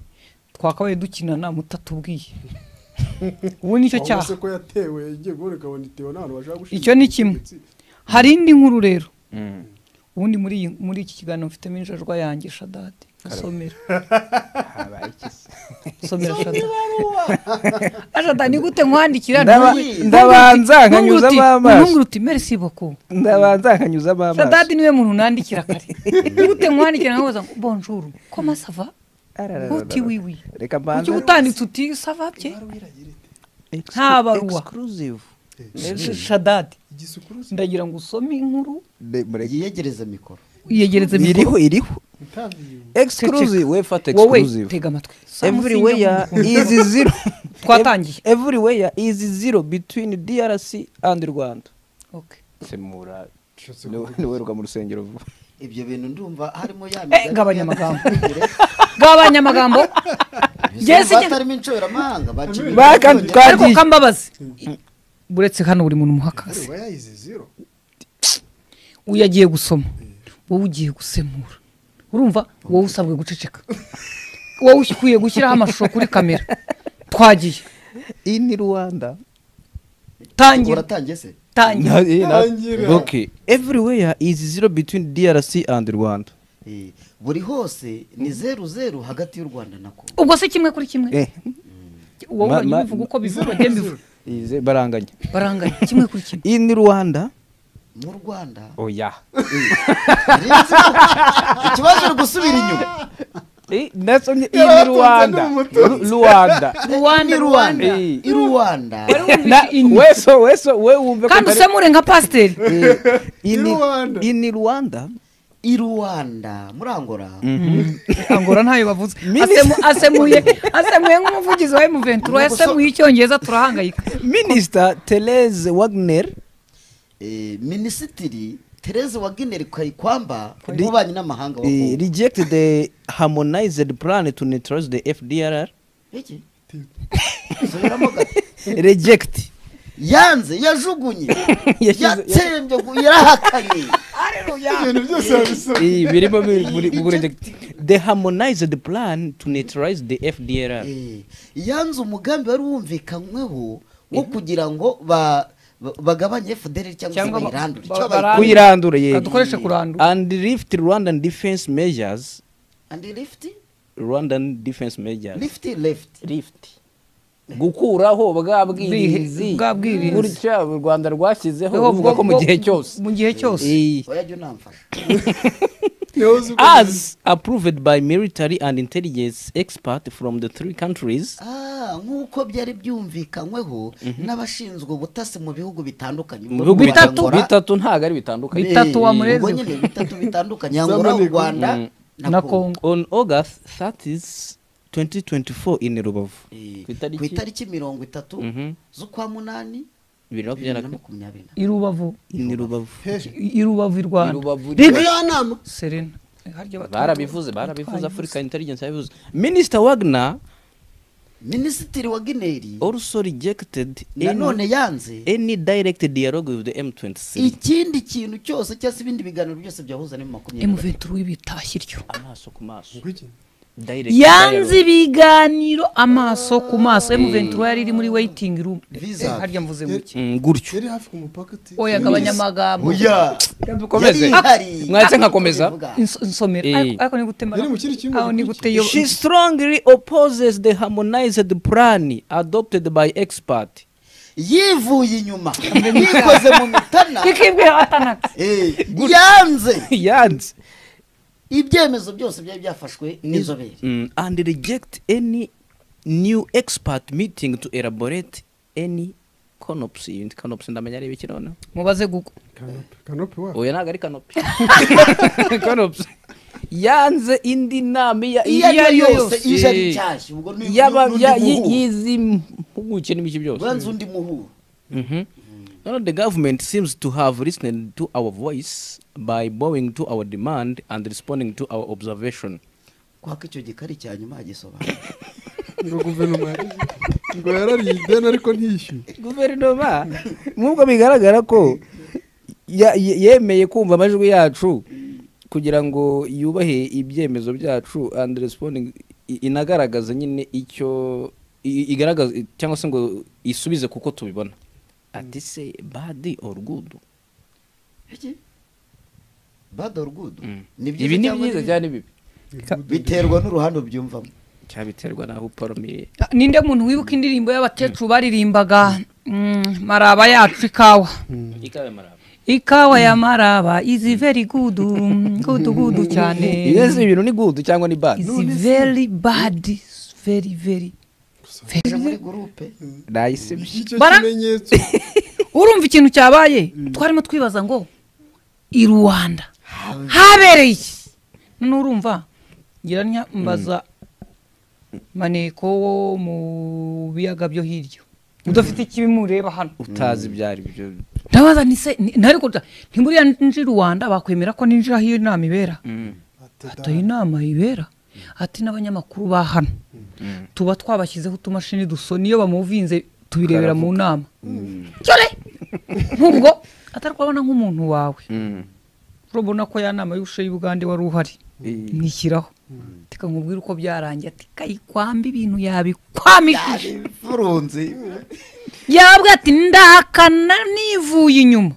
twakabaye dukinana mutatubwiye ubu nicyo Ahubwo cyaha se ko yatewe igiye guhura ikabona itewe n'abantu bashaka gushinga Icyo ni kimwe. ubutegetsi. hari indi nkuru rero ubundi muri iyi- muri iki kiganiro mfitemo injajwa yanjye shadadi asomera somera shadadi ashadadi ni gute nkwandikira Ndaba- ndabanza nkanyuzamo amaso. ntunguru uti merci beaucoup ndabanza nkanyuzamo amaso shadadi niwe muntu nandikira kare ni gute nkwandikira nkabaza ngo bonjour koma sava Ararararara. uti wiwi reka mbanze kuki utanditse uti sava bye nta baruwa. exclusive shadadi igisukuruzi ndagira ngo usome inkuru yiyegereza mikoro yegereze mikoro iriho iriho ntabiye exclusive we fata wowe exclusive tega amatwi everywhere is zero Twatangiye. everywhere is zero between DRC and Rwanda Okay. semura nshotse niwe niwe ruga mu rusengero vuba ibyo bintu ndumva harimo ya Eh, gabanya amagambo. gabanya amagambo Yes, njye- batarimo inshoberamahanga baciye Baka- ariko twagiye kambabazi uretse hano buri muntu muhakaze areba yayize zero uyu agiye gusoma wowe ugiye gusemura urumva wowe usabwe guceceka wowe ukwiye gushyiraho amashusho kuri kamera twagiye in Rwanda tangira uratangiye se tangira Na- eh, na- Tangira. okay everywhere is zero between DRC and Rwanda Eh, buri hose ni zeru zeru hagati y'u rwanda na kongo ubwo se kimwe kuri kimwe eh wowe Ma- urajya ma- ubivuga uko bivuga njye mbivuga ize baranganya baranganya kimwe kuri kimwe in Rwanda mu rwanda oya Rinzi ko ikibazo uri gusubira inyuma eh nasomye in Rwanda Ru- Rwanda rwanda rwanda Eh. i rwanda Na- weso weso we wumve ko kandi atari- usemure nka pasiteri Eh, in In Rwanda. in Rwanda i rwanda muri angola angora ntayo bavuze Asemu- asemuye asemuye nk'umuvugizi wa emuventura yasemuye icyongereza turahangayika Minister Therese Wagner Eh, minisitiri tereze wa gineri kayikwamba umubanyi n'amahanga wa eh, kongo rejected the harmonized plan to neutralize the FDLR. Iki? Subiramo gato. Reject. yanze yajugunye Yashyize- yatsembye gu- yarahakanye ibintu byose babisoma Eh, birimo biri- buri- buri reject. The harmonized plan to neutralize the FDLR. Eh, yanze umugambi wari wumvikanyweho wo kugira ngo ba- ba- bagabanye fdr cyangwa se Cyangwa ba- bayirandure ba- Icyo bara- bayi- Kuyirandura ye. Reka dukoreshe kurandura And lift Rwandan defense measures. and lift Rwandan defense measures. lift left Lift. gukuraho bwa bwirinzi bwa bwirinzi. gutya u rwanda rwashyizeho buvuga ko mu bwo- gihe cyose mu gihe cyose Eh. oya jya unamfasha niho uzi ko as approved by military and intelligence experts from the three countries Ah, nk'uko byari byumvikanyweho n'abashinzwe ubutasi mu bihugu bitandukanye mu bihugu Muri bitatu Angola- bitatu ntago ari bitandukanye Bitatu wa Eh, Murezi. ubwo nyine bitatu bitandukanye angola u rwanda na kongo on august 30 2024 in rubavu Eh, Ku itariki- ku itariki mirongo itatu Mhm. z'ukwa munani bibiri na bibiri makumyabiri na makumyabiri na i rubavu in rubavu i rubavu i I rwanda Rubavu. muri ya nama serena harya batu- barabivuze barabivuze batwaye africa intelligence yabivuze minister wagner minisitiri wa gineri also rejected any, nanone yanze any direct dialogue with the m23 ikindi kintu cyose cyangwa se ibindi biganiro byose byahuza na makumyabiri emuventura w'ibitashya iryo amaso ku maso Ngwiki. direct yanze dialogue. ibiganiro amaso ku maso emuventura yari iri muri waiting room Visa. Eh, harya mvuze muke Mm, gutyo yari hafi ku mupaka uti oya gabanya amagambo oya dukomeze mwahise nkakomeza Ins- insomera Eh. ariko ariko ni gute mara- Yari mu kindi kintu aho ni gute yo She strongly opposes the harmonized plan adopted by expert. yivuye inyuma yikoze mu mitana kikibwira atanaka Eh, yanze Yanze. ibyemezo byose byari byafashwe n'inzobere Mm, and reject any new expert meeting to elaborate any canopy. Canopy ndamenya ari ibiki noneho? mubaze guko kanopi kanopi wa Oya ntabwo ari canopy. Canopy. yanze indi nama iya iyo ari yo yose yose ije ari nshyashya ubwo ni yaba n'undi ya- muhuro. yi- y'izi mpuguke n'ibiki byose ubanza undi muhuro Mhm. Now the government seems to have listened to our voice by bowing to our demand and responding to our observation. kwako icyo gikari cya nyuma yagisobanura ngo guverinoma yarize ngo yarariye ideni ariko ntiyishyuye Guverinoma nk'ubwo bigaragara ko ya- ye- yemeye kumva amajwi yacu kugira ngo yubahe ibyemezo byacu and responding i- inagaragaza nyine icyo i- igaragaza cyangwa se ngo isubize kuko tubibona ati se badi or good bado rugudu ibi ni byiza cyane bibi biterwa n'uruhande ubyumvamo cyabiterwa n'aho uparumiye Ah, ninde muntu wibuka indirimbo y'abakecuru baririmbaga mm, maraba yacu ikawa ikawe maraba ikawa ya maraba izi veri gudu gudu gudu cyane ibyo ibintu ni good cyangwa ni bad izi veri badi veri veri uje muri gurupe nayisibye icyo Bara- kimenyetso urumva ikintu cyabaye twarimo twibaza ngo i rwanda habereye iki none urumva ngira mbaza maneko wo mu biyaga byo hirya udafite ikibimureba hano utazi ibyo ari byo ndabaza ni se ni- nari kuta ntiburiya nji rwanda bakwemera ko ninjira aho iyo nama ibera atayo inama ibera ati n'abanyamakuru ba hano tuba twabashyizeho utumashini dusona iyo bamuvinze tubirebera mu nama cyore nk'ubwo atari kubabona nk'umuntu wawe urabona ko ya nama y'ubushe y'ubugande wari uhari nishyiraho reka nkubwire uko byarangiye ati kayikwambe ibintu yabikwamishije furunzi yabwa ati ndahakana nivuye inyuma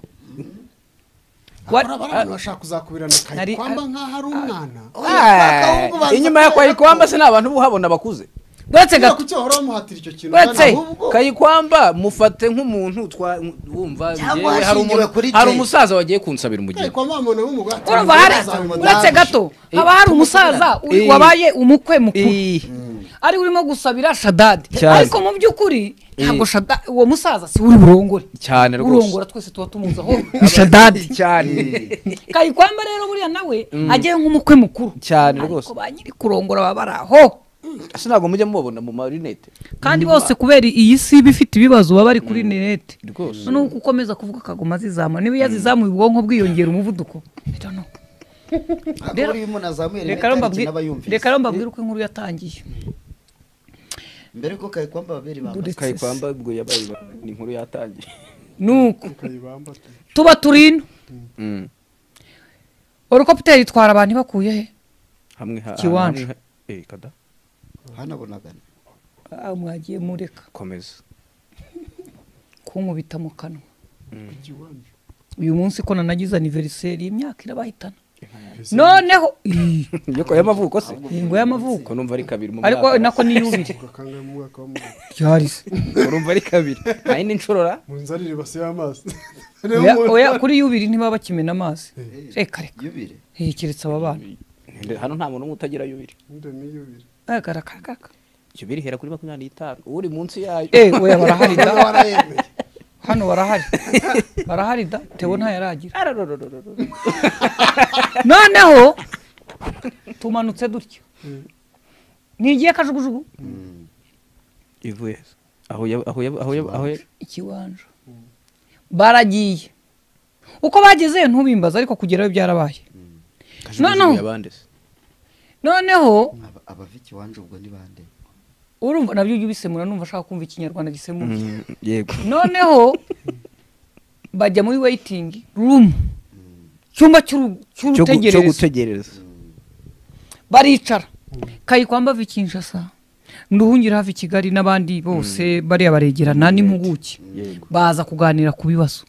Wa- hari abantu bashaka kuzakubirana Hari- kayikwamba nk'aho ari umwana inyuma ya kayikwamba se ni abantu uhabona bakuze uretse kubera gato ku cyo bahora bamuhatira icyo kintu Uretse- kandi ahubwo ahubwo- kayikwamba mufate nk'umuntu twa- wumva Cyangwa njyewe hari hashingiwe umu- kuri hari je. umusaza wagiye kunsabira umugeni kayikwamba bamubona nk'umugore ati, urumva "Uyu hari azabimenya." uretse gato haba hari umusaza u- Eh. wabaye umukwe mukuru Eh, ari urimo gusabira shadadi Cyane. ariko mu by'ukuri ntabwo Eh. Shadadi- uwo musaza si uri burongore cyane rwose urongora twese tuba tumuzi aho shadadi cyane kayikwamba rero buriya nawe agiye nk'umukwe mukuru cyane rwose ariko ba nyiri kurongora baba bari aho ese ntabwo mujya mubabona mu marinete kandi bose kubera iyi si iba ifite ibibazo baba bari kuri interineti rwose noneho uko ukomeza kuvuga akaguma azizamura niba iyo azizamuye ubwonko bwiyongera umuvuduko I don't know. rero uyu muntu azamuye rimwe Reka rero tariki mbabwire- n'abayumvise reka rero mbabwire uko inkuru yatangiye mbere yuko kayikwamba babiri bambaye Uretse se. kayikwamba ubwo yabaye ni inkuru yatangiye nuko Kayibamba ati, tuba turino Mm. orukopiteri itwara abantu ibakuye he hamwe ha- Kiwanja. hamwe ha- eh kada hanabonagana Ah, mwagiye mureka komeza kunkubita mu kanwa uyu munsi ko nanagize aniveriseri imyaka irabahitana noneho Ih, yoko y'amavuko se ingo y'amavuko ko numva ari kabiri mu ariko mwaka nako niyubire "Ubwo kangahe mu mwaka w'amavuko?" yarise urumva ari kabiri hari n'inshorora mu nzarire ibase y'amazi Rero oya umuntu- oya, kuri yubiri ntibaba bakimena amazi reka reka yubire Eh, keretse aba bana hano nta muntu umwe utagira yubiri Nde niyubire. agaragaraga yubiri ihera kuri makumyabiri n'itanu uri munsi yayo eh oya barahari da Niba warayemeye hano barahari barahari da tewe ntayaragira Ararororororo. noneho tumanutse dutyo ntigiye kajugujugu ivuye he? aho yaba- aho yaba- aho yaba- aho yaba- ikiwanja baragiye uko bagezeyo ntubimbaza ariko kugerayo byarabaye kajugujugu yabande se noneho Aba- abaviki wanje ubwo ni bande urumva nabyo ujya ubisemura numva ashaka kumva ikinyarwanda gisemuye Mm, yego noneho bajya muri weyitingi rumu cyumba cy'uru- Cyo gu- cyo cy'urutegerereza gutegereza baricara kayikwamba ava i kinshasa nduhungira hafi i kigali n'abandi bose bariya baregerana n'impuguke yego baza kuganira ku bibazo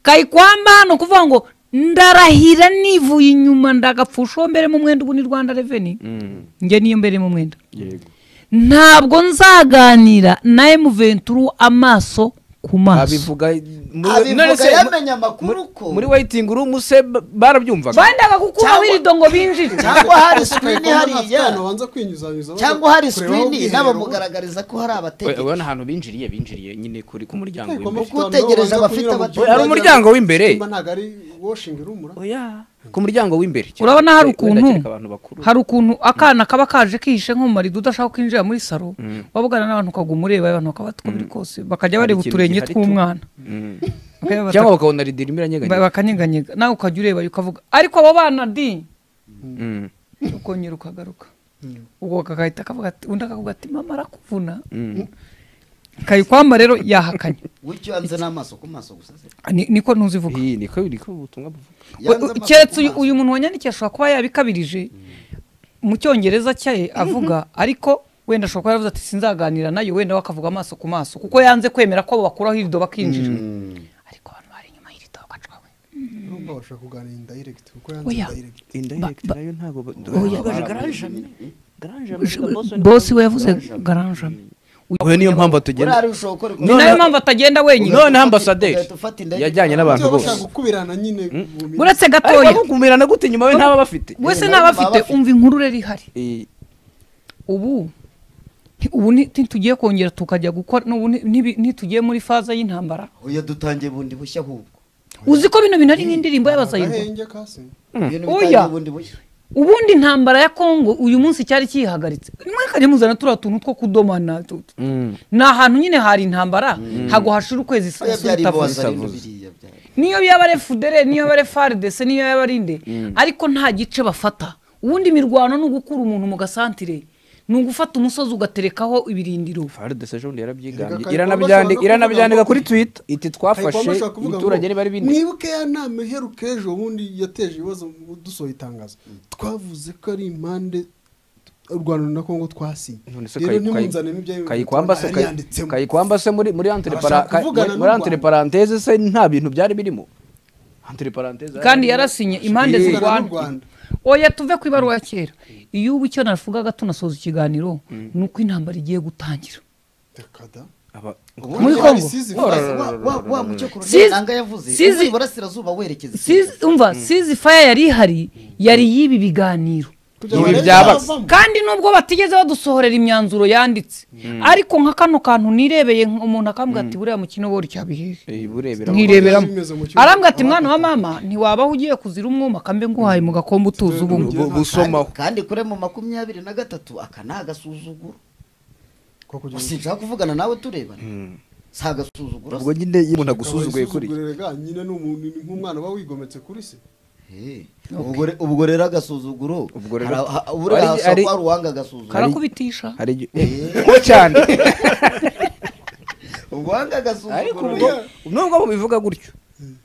kayikwamba hano kuvuga ngo ndarahira nivuye inyuma ndagapfusha uwo mberemo umwenda ubu ni rwanda reveni Mm, njye niyo mberemo umwenda yego ntabwo nzaganira na emuventuru amaso ku maso abivuga muri- none abivuga se- yamenye amakuru ko muri wayitingi urumu se ba- barabyumvaga bandaga gukuraho Cyangwa- irido ngo binjire cyangwa hari Kayikwamba afite sikirini ahantu hariya abanza kwinyuzanyuzaho, cyangwa hari kurebaho sikirini ubwiherero bwe. n'abamugaragariza ko hari We- abategetsi ubona ahantu binjiriye binjiriye nyine kuri ku muryango Kayikwamba w'imbere afite ahantu Utegereje abanza abafite kunyura mu abatu- cyumba Hari umuryango ajya- w'imbere. Cyumba ntabwo ari washing rumura oya ku muryango w'imbere urabona hari ukuntu Wenda kereka abantu bakuru hari ukuntu akana kaba kaje kihishe nko mu marido udashaka kwinjira muri saro wavugana n'abantu ukaguma ureba abantu bakaba bati ko biri kose bakajya bareba ikintu uturenge gihari tu- tw'umwana Mm. Bakajya bata- cyangwa bakabona ridirimo iranyeganyega ba- bakanyeganyega nawe ukajya ureba ukavuga ariko abo bana di Mm. ukongera ukagaruka ubwo kakahita kavuga ati undi akavuga ati mama arakuvuna Mm. kayikwamba rero yahakanye gutyo yanze n'amaso ku maso gusa se Ni- niko ntuzivuga Iyi, niko niko ubutumwa buvuga Yanze amaso keretse ku uyu- maso. uyu muntu wanyandikishije ashobora kuba yabikabirije mu cyongereza cye avuga ariko wenda ashobora kuba yaravuze ati sinzaganira nayo wenda we akavuga amaso ku maso kuko yanze kwemera ko bakuraho irido bakinjira ariko abantu bari inyuma y'irido bagacawe nubwo bashobora kuganira in direct kuko Oya. yanze direct indirect nayo ntago bose we yavuze garanje oya niyo mpamvu buriya tugenda ari ushobora gukora ni ikosa. None- nayo mpamvu atagenda wenyine none Ugahita ambasaderi ufata indege. yajyanye n'abantu Baba bose bashaka gukubirana nyine mu minsi. uretse gatoya ariko kumirana gute inyuma we ntaba bafite wese Nyine ntaba nabo baba afite bafite. umva inkuru rero ihari Eh, ubu ubu ntitugiye kongera tukajya gukora n'ubu nti- ntibi- ntitugiye muri faza y'intambara oya dutangiye bundi bushya ahubwo uzi ko bino bintu ari nk'indirimbo y'abazayirwa agahenge kase Ibintu Oya. bitangiye bundi bushya ubundi intambara ya kongo uyu munsi cyari kiyihagaritse mwakajya muzana turiya tuntu two kudomana tu- tu- mm. ni ahantu nyine hari intambara ntabwo hashira ukwezi oya isura byari itavuze bozarino biriya byari niyo yaba ari fudere niyo yaba ari fardese niyo yaba ari inde ariko nta gice bafata ubundi imirwano ni ugukura umuntu mu gasantire ni ugufata umusozi ugaterekaho ibirindiro FARDC ejo bundi Erega yarabyigambye Kayigomba iranabyandika ashobora iranabyandika kuvuga kuri twitter iti twafashe Kayigomba ashobora kuvuga ngo, umuturage ntibari bindi mwibuke ya nama iheruka ejo ubundi yateje ibibazo mu- dusohoye itangazo twavuze ko ari impande u rwanda na kongo twasinye None se rero Kayi- ntimunzanemo ibyo Kayi- kayikwamba se Kayi- yanditsemo kayikwamba se muri muri entre Abashaka para- Kay- kuvugana muri n'u entre Rwanda. parenthèse se nta bintu byari birimo entre parenthèse kandi yarasinye impande Kuvugana n'u zirwana Rwanda. oya tuve ku ibaruwa ya kera iyo ubu icyo navugaga tunasoza ikiganiro ni uko intambara igiye gutangira Reka da. Aba- muri Ubundi Kongo. isize Wa- ivuze. wa- wa- wa mucyo Sizi- koroneli nanga yavuze sizi- uzi iburasirazuba werekeza Sizi- umva sizi faya yari ihari yari y'ibi biganiro Kugira Ibi ngo byabaga. bazavamo. kandi nubwo batigeze badusohorera imyanzuro yanditse ariko nka kano kantu nirebeye nk- umuntu akambwira ati buriya mukino wori cyabihehe Eh, burebera mwireberamo Bimeze mu kibuga. arambwira ati mwana wa mama ntiwabaho ugiye kuzira umwuma kambe nguhaye mu gakombe utuzi ubumwe Bu- busomaho Kandi- kandi kure mu makumyabiri na gatatu aka ni agasuzuguro Ko kugira ngo- sinshaka kuvugana nawe turebana si agasuzuguro ubwo nyine iyo umuntu agusuzuguye kuri Isuzugurire ga, nyine ni umuntu ni nk'umwana uba wigometse kuri se Eh, ubwo re- ubwo rero agasuzuguro Ubwo rero- hari- ha- buriya Ari- hashobora ari- kuba hari uwanga agasuzuguro karakubitisha hari igihe- ko cyane uwanga ariko agasuzuguro ubwo nubwo bubivuga gutyo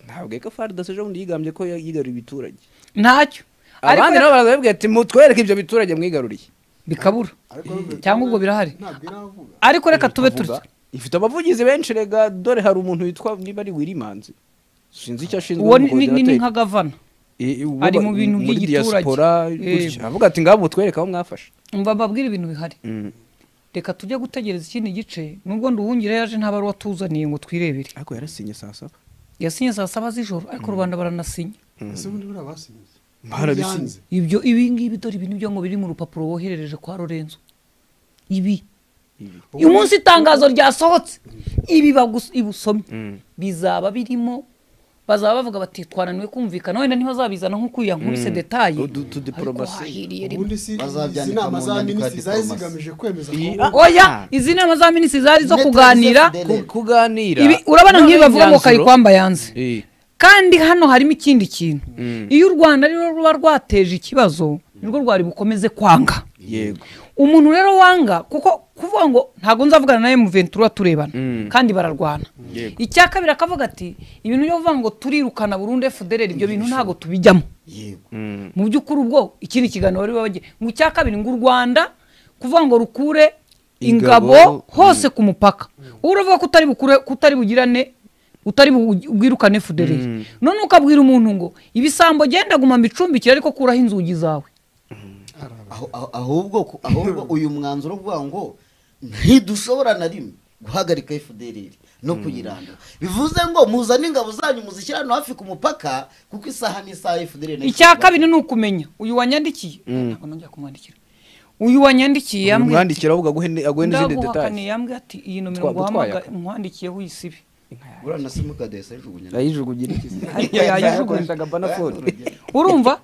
ntabwo eko FARDC ejo bundi yigambye ko yigarura ibiturage ntacyo ariko abandi nabo barababwira ati mutwereke ibyo biturage mwigaruriye bikabura ariko bivuga- cyangwa ubwo birahari ntabwo iravuga ariko reka tube Avuga, turya ifite abavugizi benshi rega dore hari umuntu witwa niba ari wirimanzi sinzi icyo ashinzwe uwo ni- nk'umukozi ni wa ni- ni Airtel. nka gavana I- i- uwo ari ba- mu bintu muri by'igiturage. diaspora, Eh. gutya. avuga ati ngabo mutwereke aho mwafashe mba mbabwira ibintu bihari reka tujye gutegereza ikindi gice nubwo nduhungire yaje nta baruwa tuzaniye ngo twirebere ariko yarasinye saa saba yasinye saa saba z'ijoro ariko rubanda baranasinya ese ubundi buriya basinyize Byanze. Barabisinyize. ibyo ibi ngibi dore ibi nibyo ngo biri mu rupapuro woherereje kwa Lorenzo ibi uyu munsi itangazo ryasohotse ibi bagus- ibusomye bizaba birimo bazaba bavuga bati twananiwe kumvikana wenda ntibazabizana nk'uko yankubise detaye Udu- tudiplomasi. rimwe ubundi si Bazabyanika izi nama mu za nyandiko ya minisitiri zari diplomasi. zigamije kwemeza ko Iyi- oya izi nama za minisitiri zari zo Net kuganira Reserve Ku- kuganira ibi urabona nk'ibi None bavuga ngo imyanzuro- kayikwamba yanze Eh, kandi hano harimo ikindi kintu iyo u rwanda rero ruba rwateje ikibazo nirwo rwari bukomeze kwanga yego umuntu rero wanga kuko kuvuga ngo ntabwo nzavugana nawe mu ventura turebana kandi bararwana Yego. icya kabiri akavuga ati ibintu byo kuvuga ngo turirukana burundu FDLR ibyo bintu ntabwo tubijyamo yego mu by'ukuri ubwo ikindi kiganiro bari babagiye mu cya kabiri ngo u rwanda kuvuga ngo rukure ingabo Ingabo, hose ku mupaka wowe uravuga ko utari bukure kutari bugirane utari bu- bwirukane FDLR none ukabwira umuntu ngo ibisambo genda guma mbicumbikira ariko kuraho inzugi zawe Aho- aho- ahubwo ku- ahubwo uyu mwanzuro uvuga ngo ntidushobora na rimwe guhagarika FDLR no kuyirandura bivuze ngo muzane ingabo zanyu muzishyira hano hafi ku mupaka kuko isaha n'isaha FDLR na icya FDLR kabiri ni ukumenya uyu wanyandikiye ntabwo nongera kumwandikira uyu wanyandikiye yambwiye ati- umwandikira avuga aguhe aguhe n'izindi details ndaguhakaniye yambwiye ati iyi nomero Twa- nguhamagara twayaka. nkwandikiyeho uyisibe buriya na simukadi yasejugunya yayijugunyira iki Ariko Yayijugunyira. yayijugunyira. Yakoreshaga banafone urumva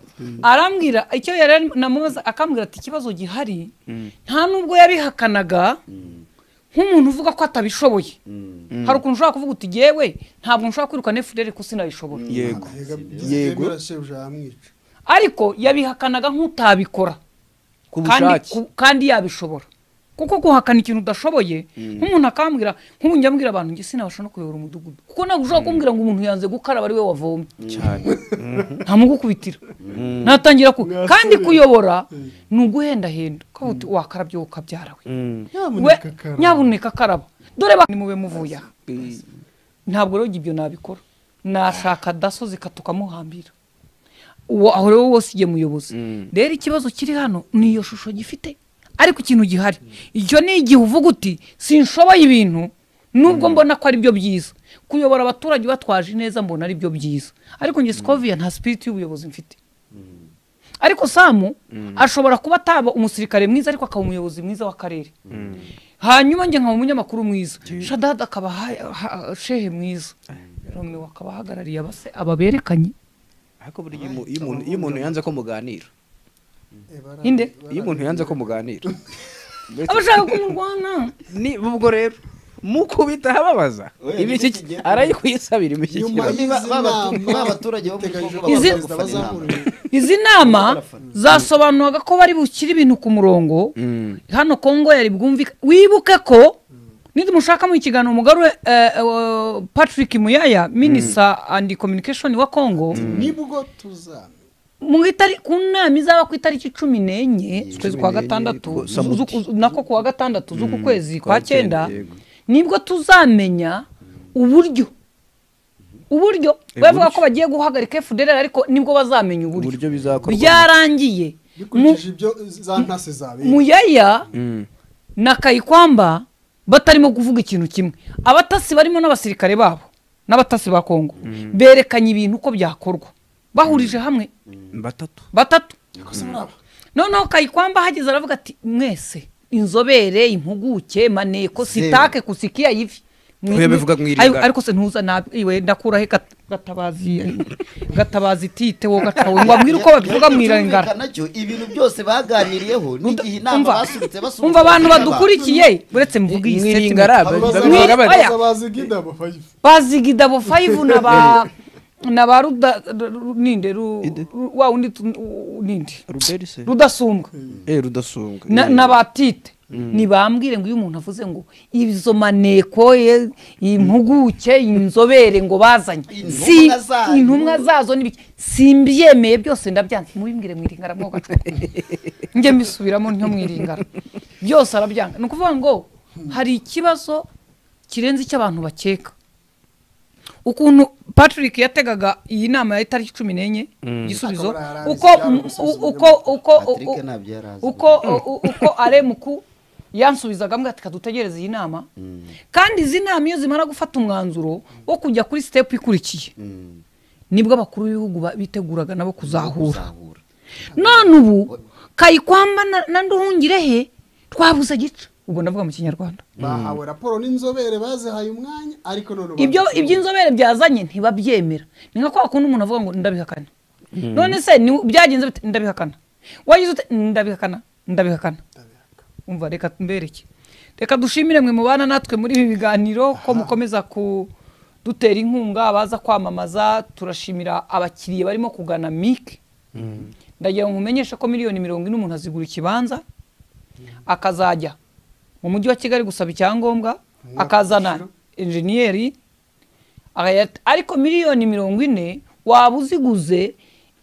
arambwira icyo yari arimo- namubaza akambwira ati ikibazo gihari nta nubwo yarihakanaga nk'umuntu uvuga ko atabishoboye hari ukuntu ushobora kuvuga uti yewe ntabwo nshobora kwirukana efuperi kuko sinabishobora yego yego shebuja yamwica ariko yabihakanaga nk'utabikora ku kandi bushake ku- kandi yabishobora kuko guhakana ikintu udashoboye nk'umuntu akambwira nk'ubu njya mbwira abantu njye sinabasha no kuyobora umudugudu kuko ntabwo ushobora kumbwira ngo umuntu yanze gukaraba ari we wavomye cyane ntamugukubitira natangira ku kandi kuyobora ni uguhendahenda ukavuga uti wakarabye wowe ukabyarawe Mm. we nyamuneka karaba nyabuneka akaraba dore ba nimube muvuye aha ntabwo rero ibyo nabikora nashaka dasozi katukamuhambira uwo aho rero wose igiye muyobozi rero ikibazo kiri hano ni iyo shusho gifite ariko ikintu gihari icyo ni igihe uvuga uti sinshoboye ibintu nubwo mbona ko ari byo byiza kuyobora abaturage batwaje neza mbona ari byo byiza ariko njye sikoviya nta sipiriti y'ubuyobozi mfite ariko samu ashobora kuba ataba umusirikare mwiza ariko akaba umuyobozi mwiza w'akarere hanyuma njye nkaba umunyamakuru mwiza shadada akaba ha- ha- shehe mwiza romeo akaba ahagarariye abase ababerekanye ariko buriya iyo umu- iyo umuntu- iyo umuntu yanze ko muganira inde iyo umuntu yanze ko muganira Mbese- abashaka kumurwana ni ubwo rero mukubita ahababaza Oya, ibi iki- nibyo arayikwisabira Nyuma imishyikirano y'izi nama babaturage bo mu bateganyije ko Congo baza bazaza gufata bazamura inama. izi nama zasobanuraga ko bari bushyire ibintu ku murongo hano kongo yari bwumvika wibuke ko nidumushaka mu ikiganiro umugore patrick muyaya minisa andi communication wa kongo nibwo tuzamenya mu itari ku nama izaba ku itariki cumi n'enye ukwezi kwa gatandatu z'uku- z'uku- nako kuwa gatandatu z'uku kwezi kwa cyenda nibwo tuzamenya uburyo uburyo bavuga ko bagiye guhagarika fdr ariko nibwo bazamenya uburyo uburyo bizakorwa byarangiye Mu- dukurikije ibyo za ntasi zabera muyaya Mm. na kayikwamba batarimo kuvuga ikintu kimwe abatasi barimo n'abasirikare babo n'abatasi ba kongo berekanye ibintu uko byakorwa bahurije hamwe batatu batatu Yakoze muri aba. noneho kayikwamba ahageze aravuga ati mwese inzobere impuguke maneko sitake kusikia ivi Mwi- Oya, bivuga mu iringa. Ayo, ariko se ntuza nabi iwe ndakuraho gat- gatabazi gatabazi tite wo gacawe ngo abwire uko babivuga mu irengara Byumvikana cyo ibintu byose baganiriyeho n'igihe inama umva basubitse basubitse umva abantu badukurikiye uretse mvuga iyi mw'iringara statement. babivuga Mwiri- bati oya. bazigida bafayifu bazi gidabo 5 na ba na ba ruda ru- ninde ru ru- wa undi tu- u- ninde ruberi se rudasumbwa eh rudasumbwa Na- n'abatite ntibambwire ngo iyo umuntu avuze ngo izo maneko ye impuguke inzobere ngo bazanye Intumwa Si- zayo. intumwa zazo n'ibiki simbyemeye byose ndabyanze mubimbwire mu iringara mwo gacupa njye mbisubiramo ntyo mu iringara byose arabyanga ni ukuvuga ngo hari ikibazo kirenze icyo abantu bakeka ukuntu patrick yategaga iyi nama ya itariki cumi n'enye igisubizo Akaba yari abizi uko byari gusuzumwa. uko uko Patrick u- ntabyo yari azi. uko u- uko aremuku yansubizaga ambwira ati kadutegereze iyi nama kandi izi nama iyo zimara gufata umwanzuro wo kujya kuri sitepu ikurikiye nibwo abakuru b'ibihugu ba- biteguraga nabo kuzahura Zahura. none ubu kayikwamba na- na nduhungirehe twabuze gica ubwo ndavuga mu kinyarwanda bahawe raporo n'inzobere bazihaye umwanya ariko none ibyo bazi- iby'inzobere byazanye ntibabyemera ni nka kwa kundi umuntu avuga ngo ndabihakana none se ni- byagenze bite ndabihakana wagize ute ndabihakana ndabihakana umva reka mbereke reka dushimire mwe mubana natwe muri ibi biganiro ko mukomeza kudutera inkunga abaza kwamamaza turashimira abakiriya barimo kugana mike ndagira ngo mumenyeshe ko miliyoni mirongo ine umuntu azigura ikibanza akazajya mu mujyi wa kigali gusaba icyangombwa akazana enjeniyeri Aya- ariko miliyoni mirongo ine waba uziguze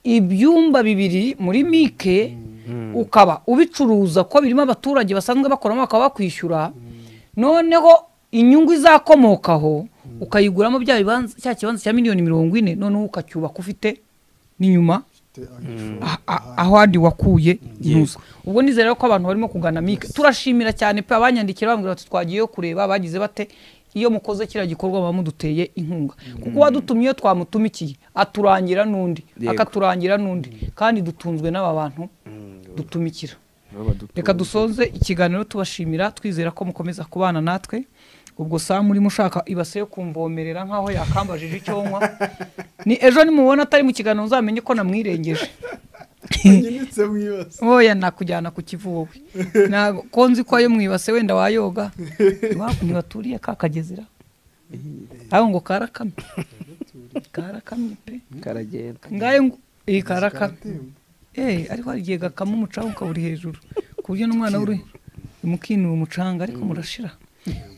ibyumba bibiri muri mike ukaba ubicuruza ko birimo abaturage basanzwe bakoramo bakaba bakwishyura noneho inyungu izakomokaho ukayiguramo bya bibanza cya kibanza cya miliyoni mirongo ine noneho ukacyubaka ufite n'inyuma a- a- aho handi wakuye ntuza ubwo nizera ko abantu barimo kugana mike turashimira cyane pe abanyandikira bambwira bati twagiyeyo kureba bagize bate iyo mukoze kiriya gikorwa muba muduteye inkunga kuko uwadutumye iyo twamutumikiye aturangira n'undi Yego. akaturangira n'undi kandi dutunzwe n'aba bantu dutumikira reka dusoze ikiganiro tubashimira twizera ko mukomeza kubana natwe ubwo samu urimo ushaka ibase yo kumvomerera nk'aho yakambajije icyo nywa ni ejo nimubona atari mu kiganiro uzamenye ko namwirengeje nyinitse mu ibase oya nakujyana ku kivuwe ntabwo ko nzi ko ayo mwibase wenda wayoga iwakunyi baturiye ka kagezera aho ngo karakamye karakamye pe karagenda ngayo ngo iyi karakamye eee ariko hari igihe gakama umucanga ukaburi hejuru ku buryo n'umwana w'uri mukinura umucanga ariko murashira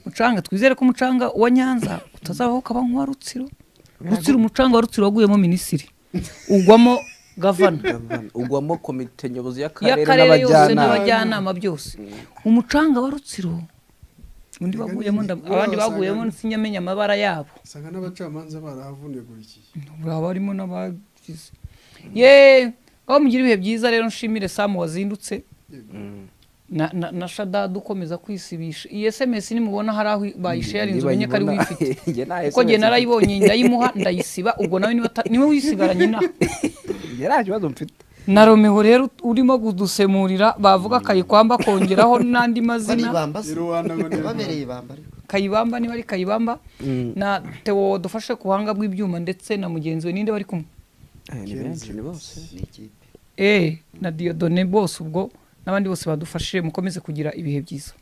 umucanga twizere ko umucanga wa nyanza utazavaho ukaba nk'uwa rutsiro rutsiro umucanga wa rutsiro waguyemo minisiri ugwamo gavana ugwamo komite nyobozi y'akarere y'akarere yose n'abajyanama n'abajyanama byose umucanga wa rutsiro undi waguyemo nda- abandi baguyemo sinyamenya amabara yabo usanga n'abacamanza barahavunagurikiye baba barimo n'abagize yeee aho mugira ibihe byiza rero nshimire samu wazindutse na, na, na shadad ukomeza kwisibisha iyi sms nimubona hari aho bayisharinze umenye ko ari Nibajibona- wifite Njye nta kuko jye SMS. narayibonye ndayimuha ndayisiba ubwo nawe niba ata- niwe wisigaranye inaha njye nta kibazo mfite na romeo rero urimo kudusemurira bavuga kayikwamba kongeraho n'andi bari mazina ibamba se Iruhande ngo ni babereye ibamba ariko kayibamba niba ari kayibamba na tewo dufashe ku buhanga bw'ibyuma ndetse na mugenzi we ninde bari kumwe Eh, ni benshi ni bose ni ikipe eh na diodone bose ubwo n'abandi bose badufashe mukomeze kugira ibihe byiza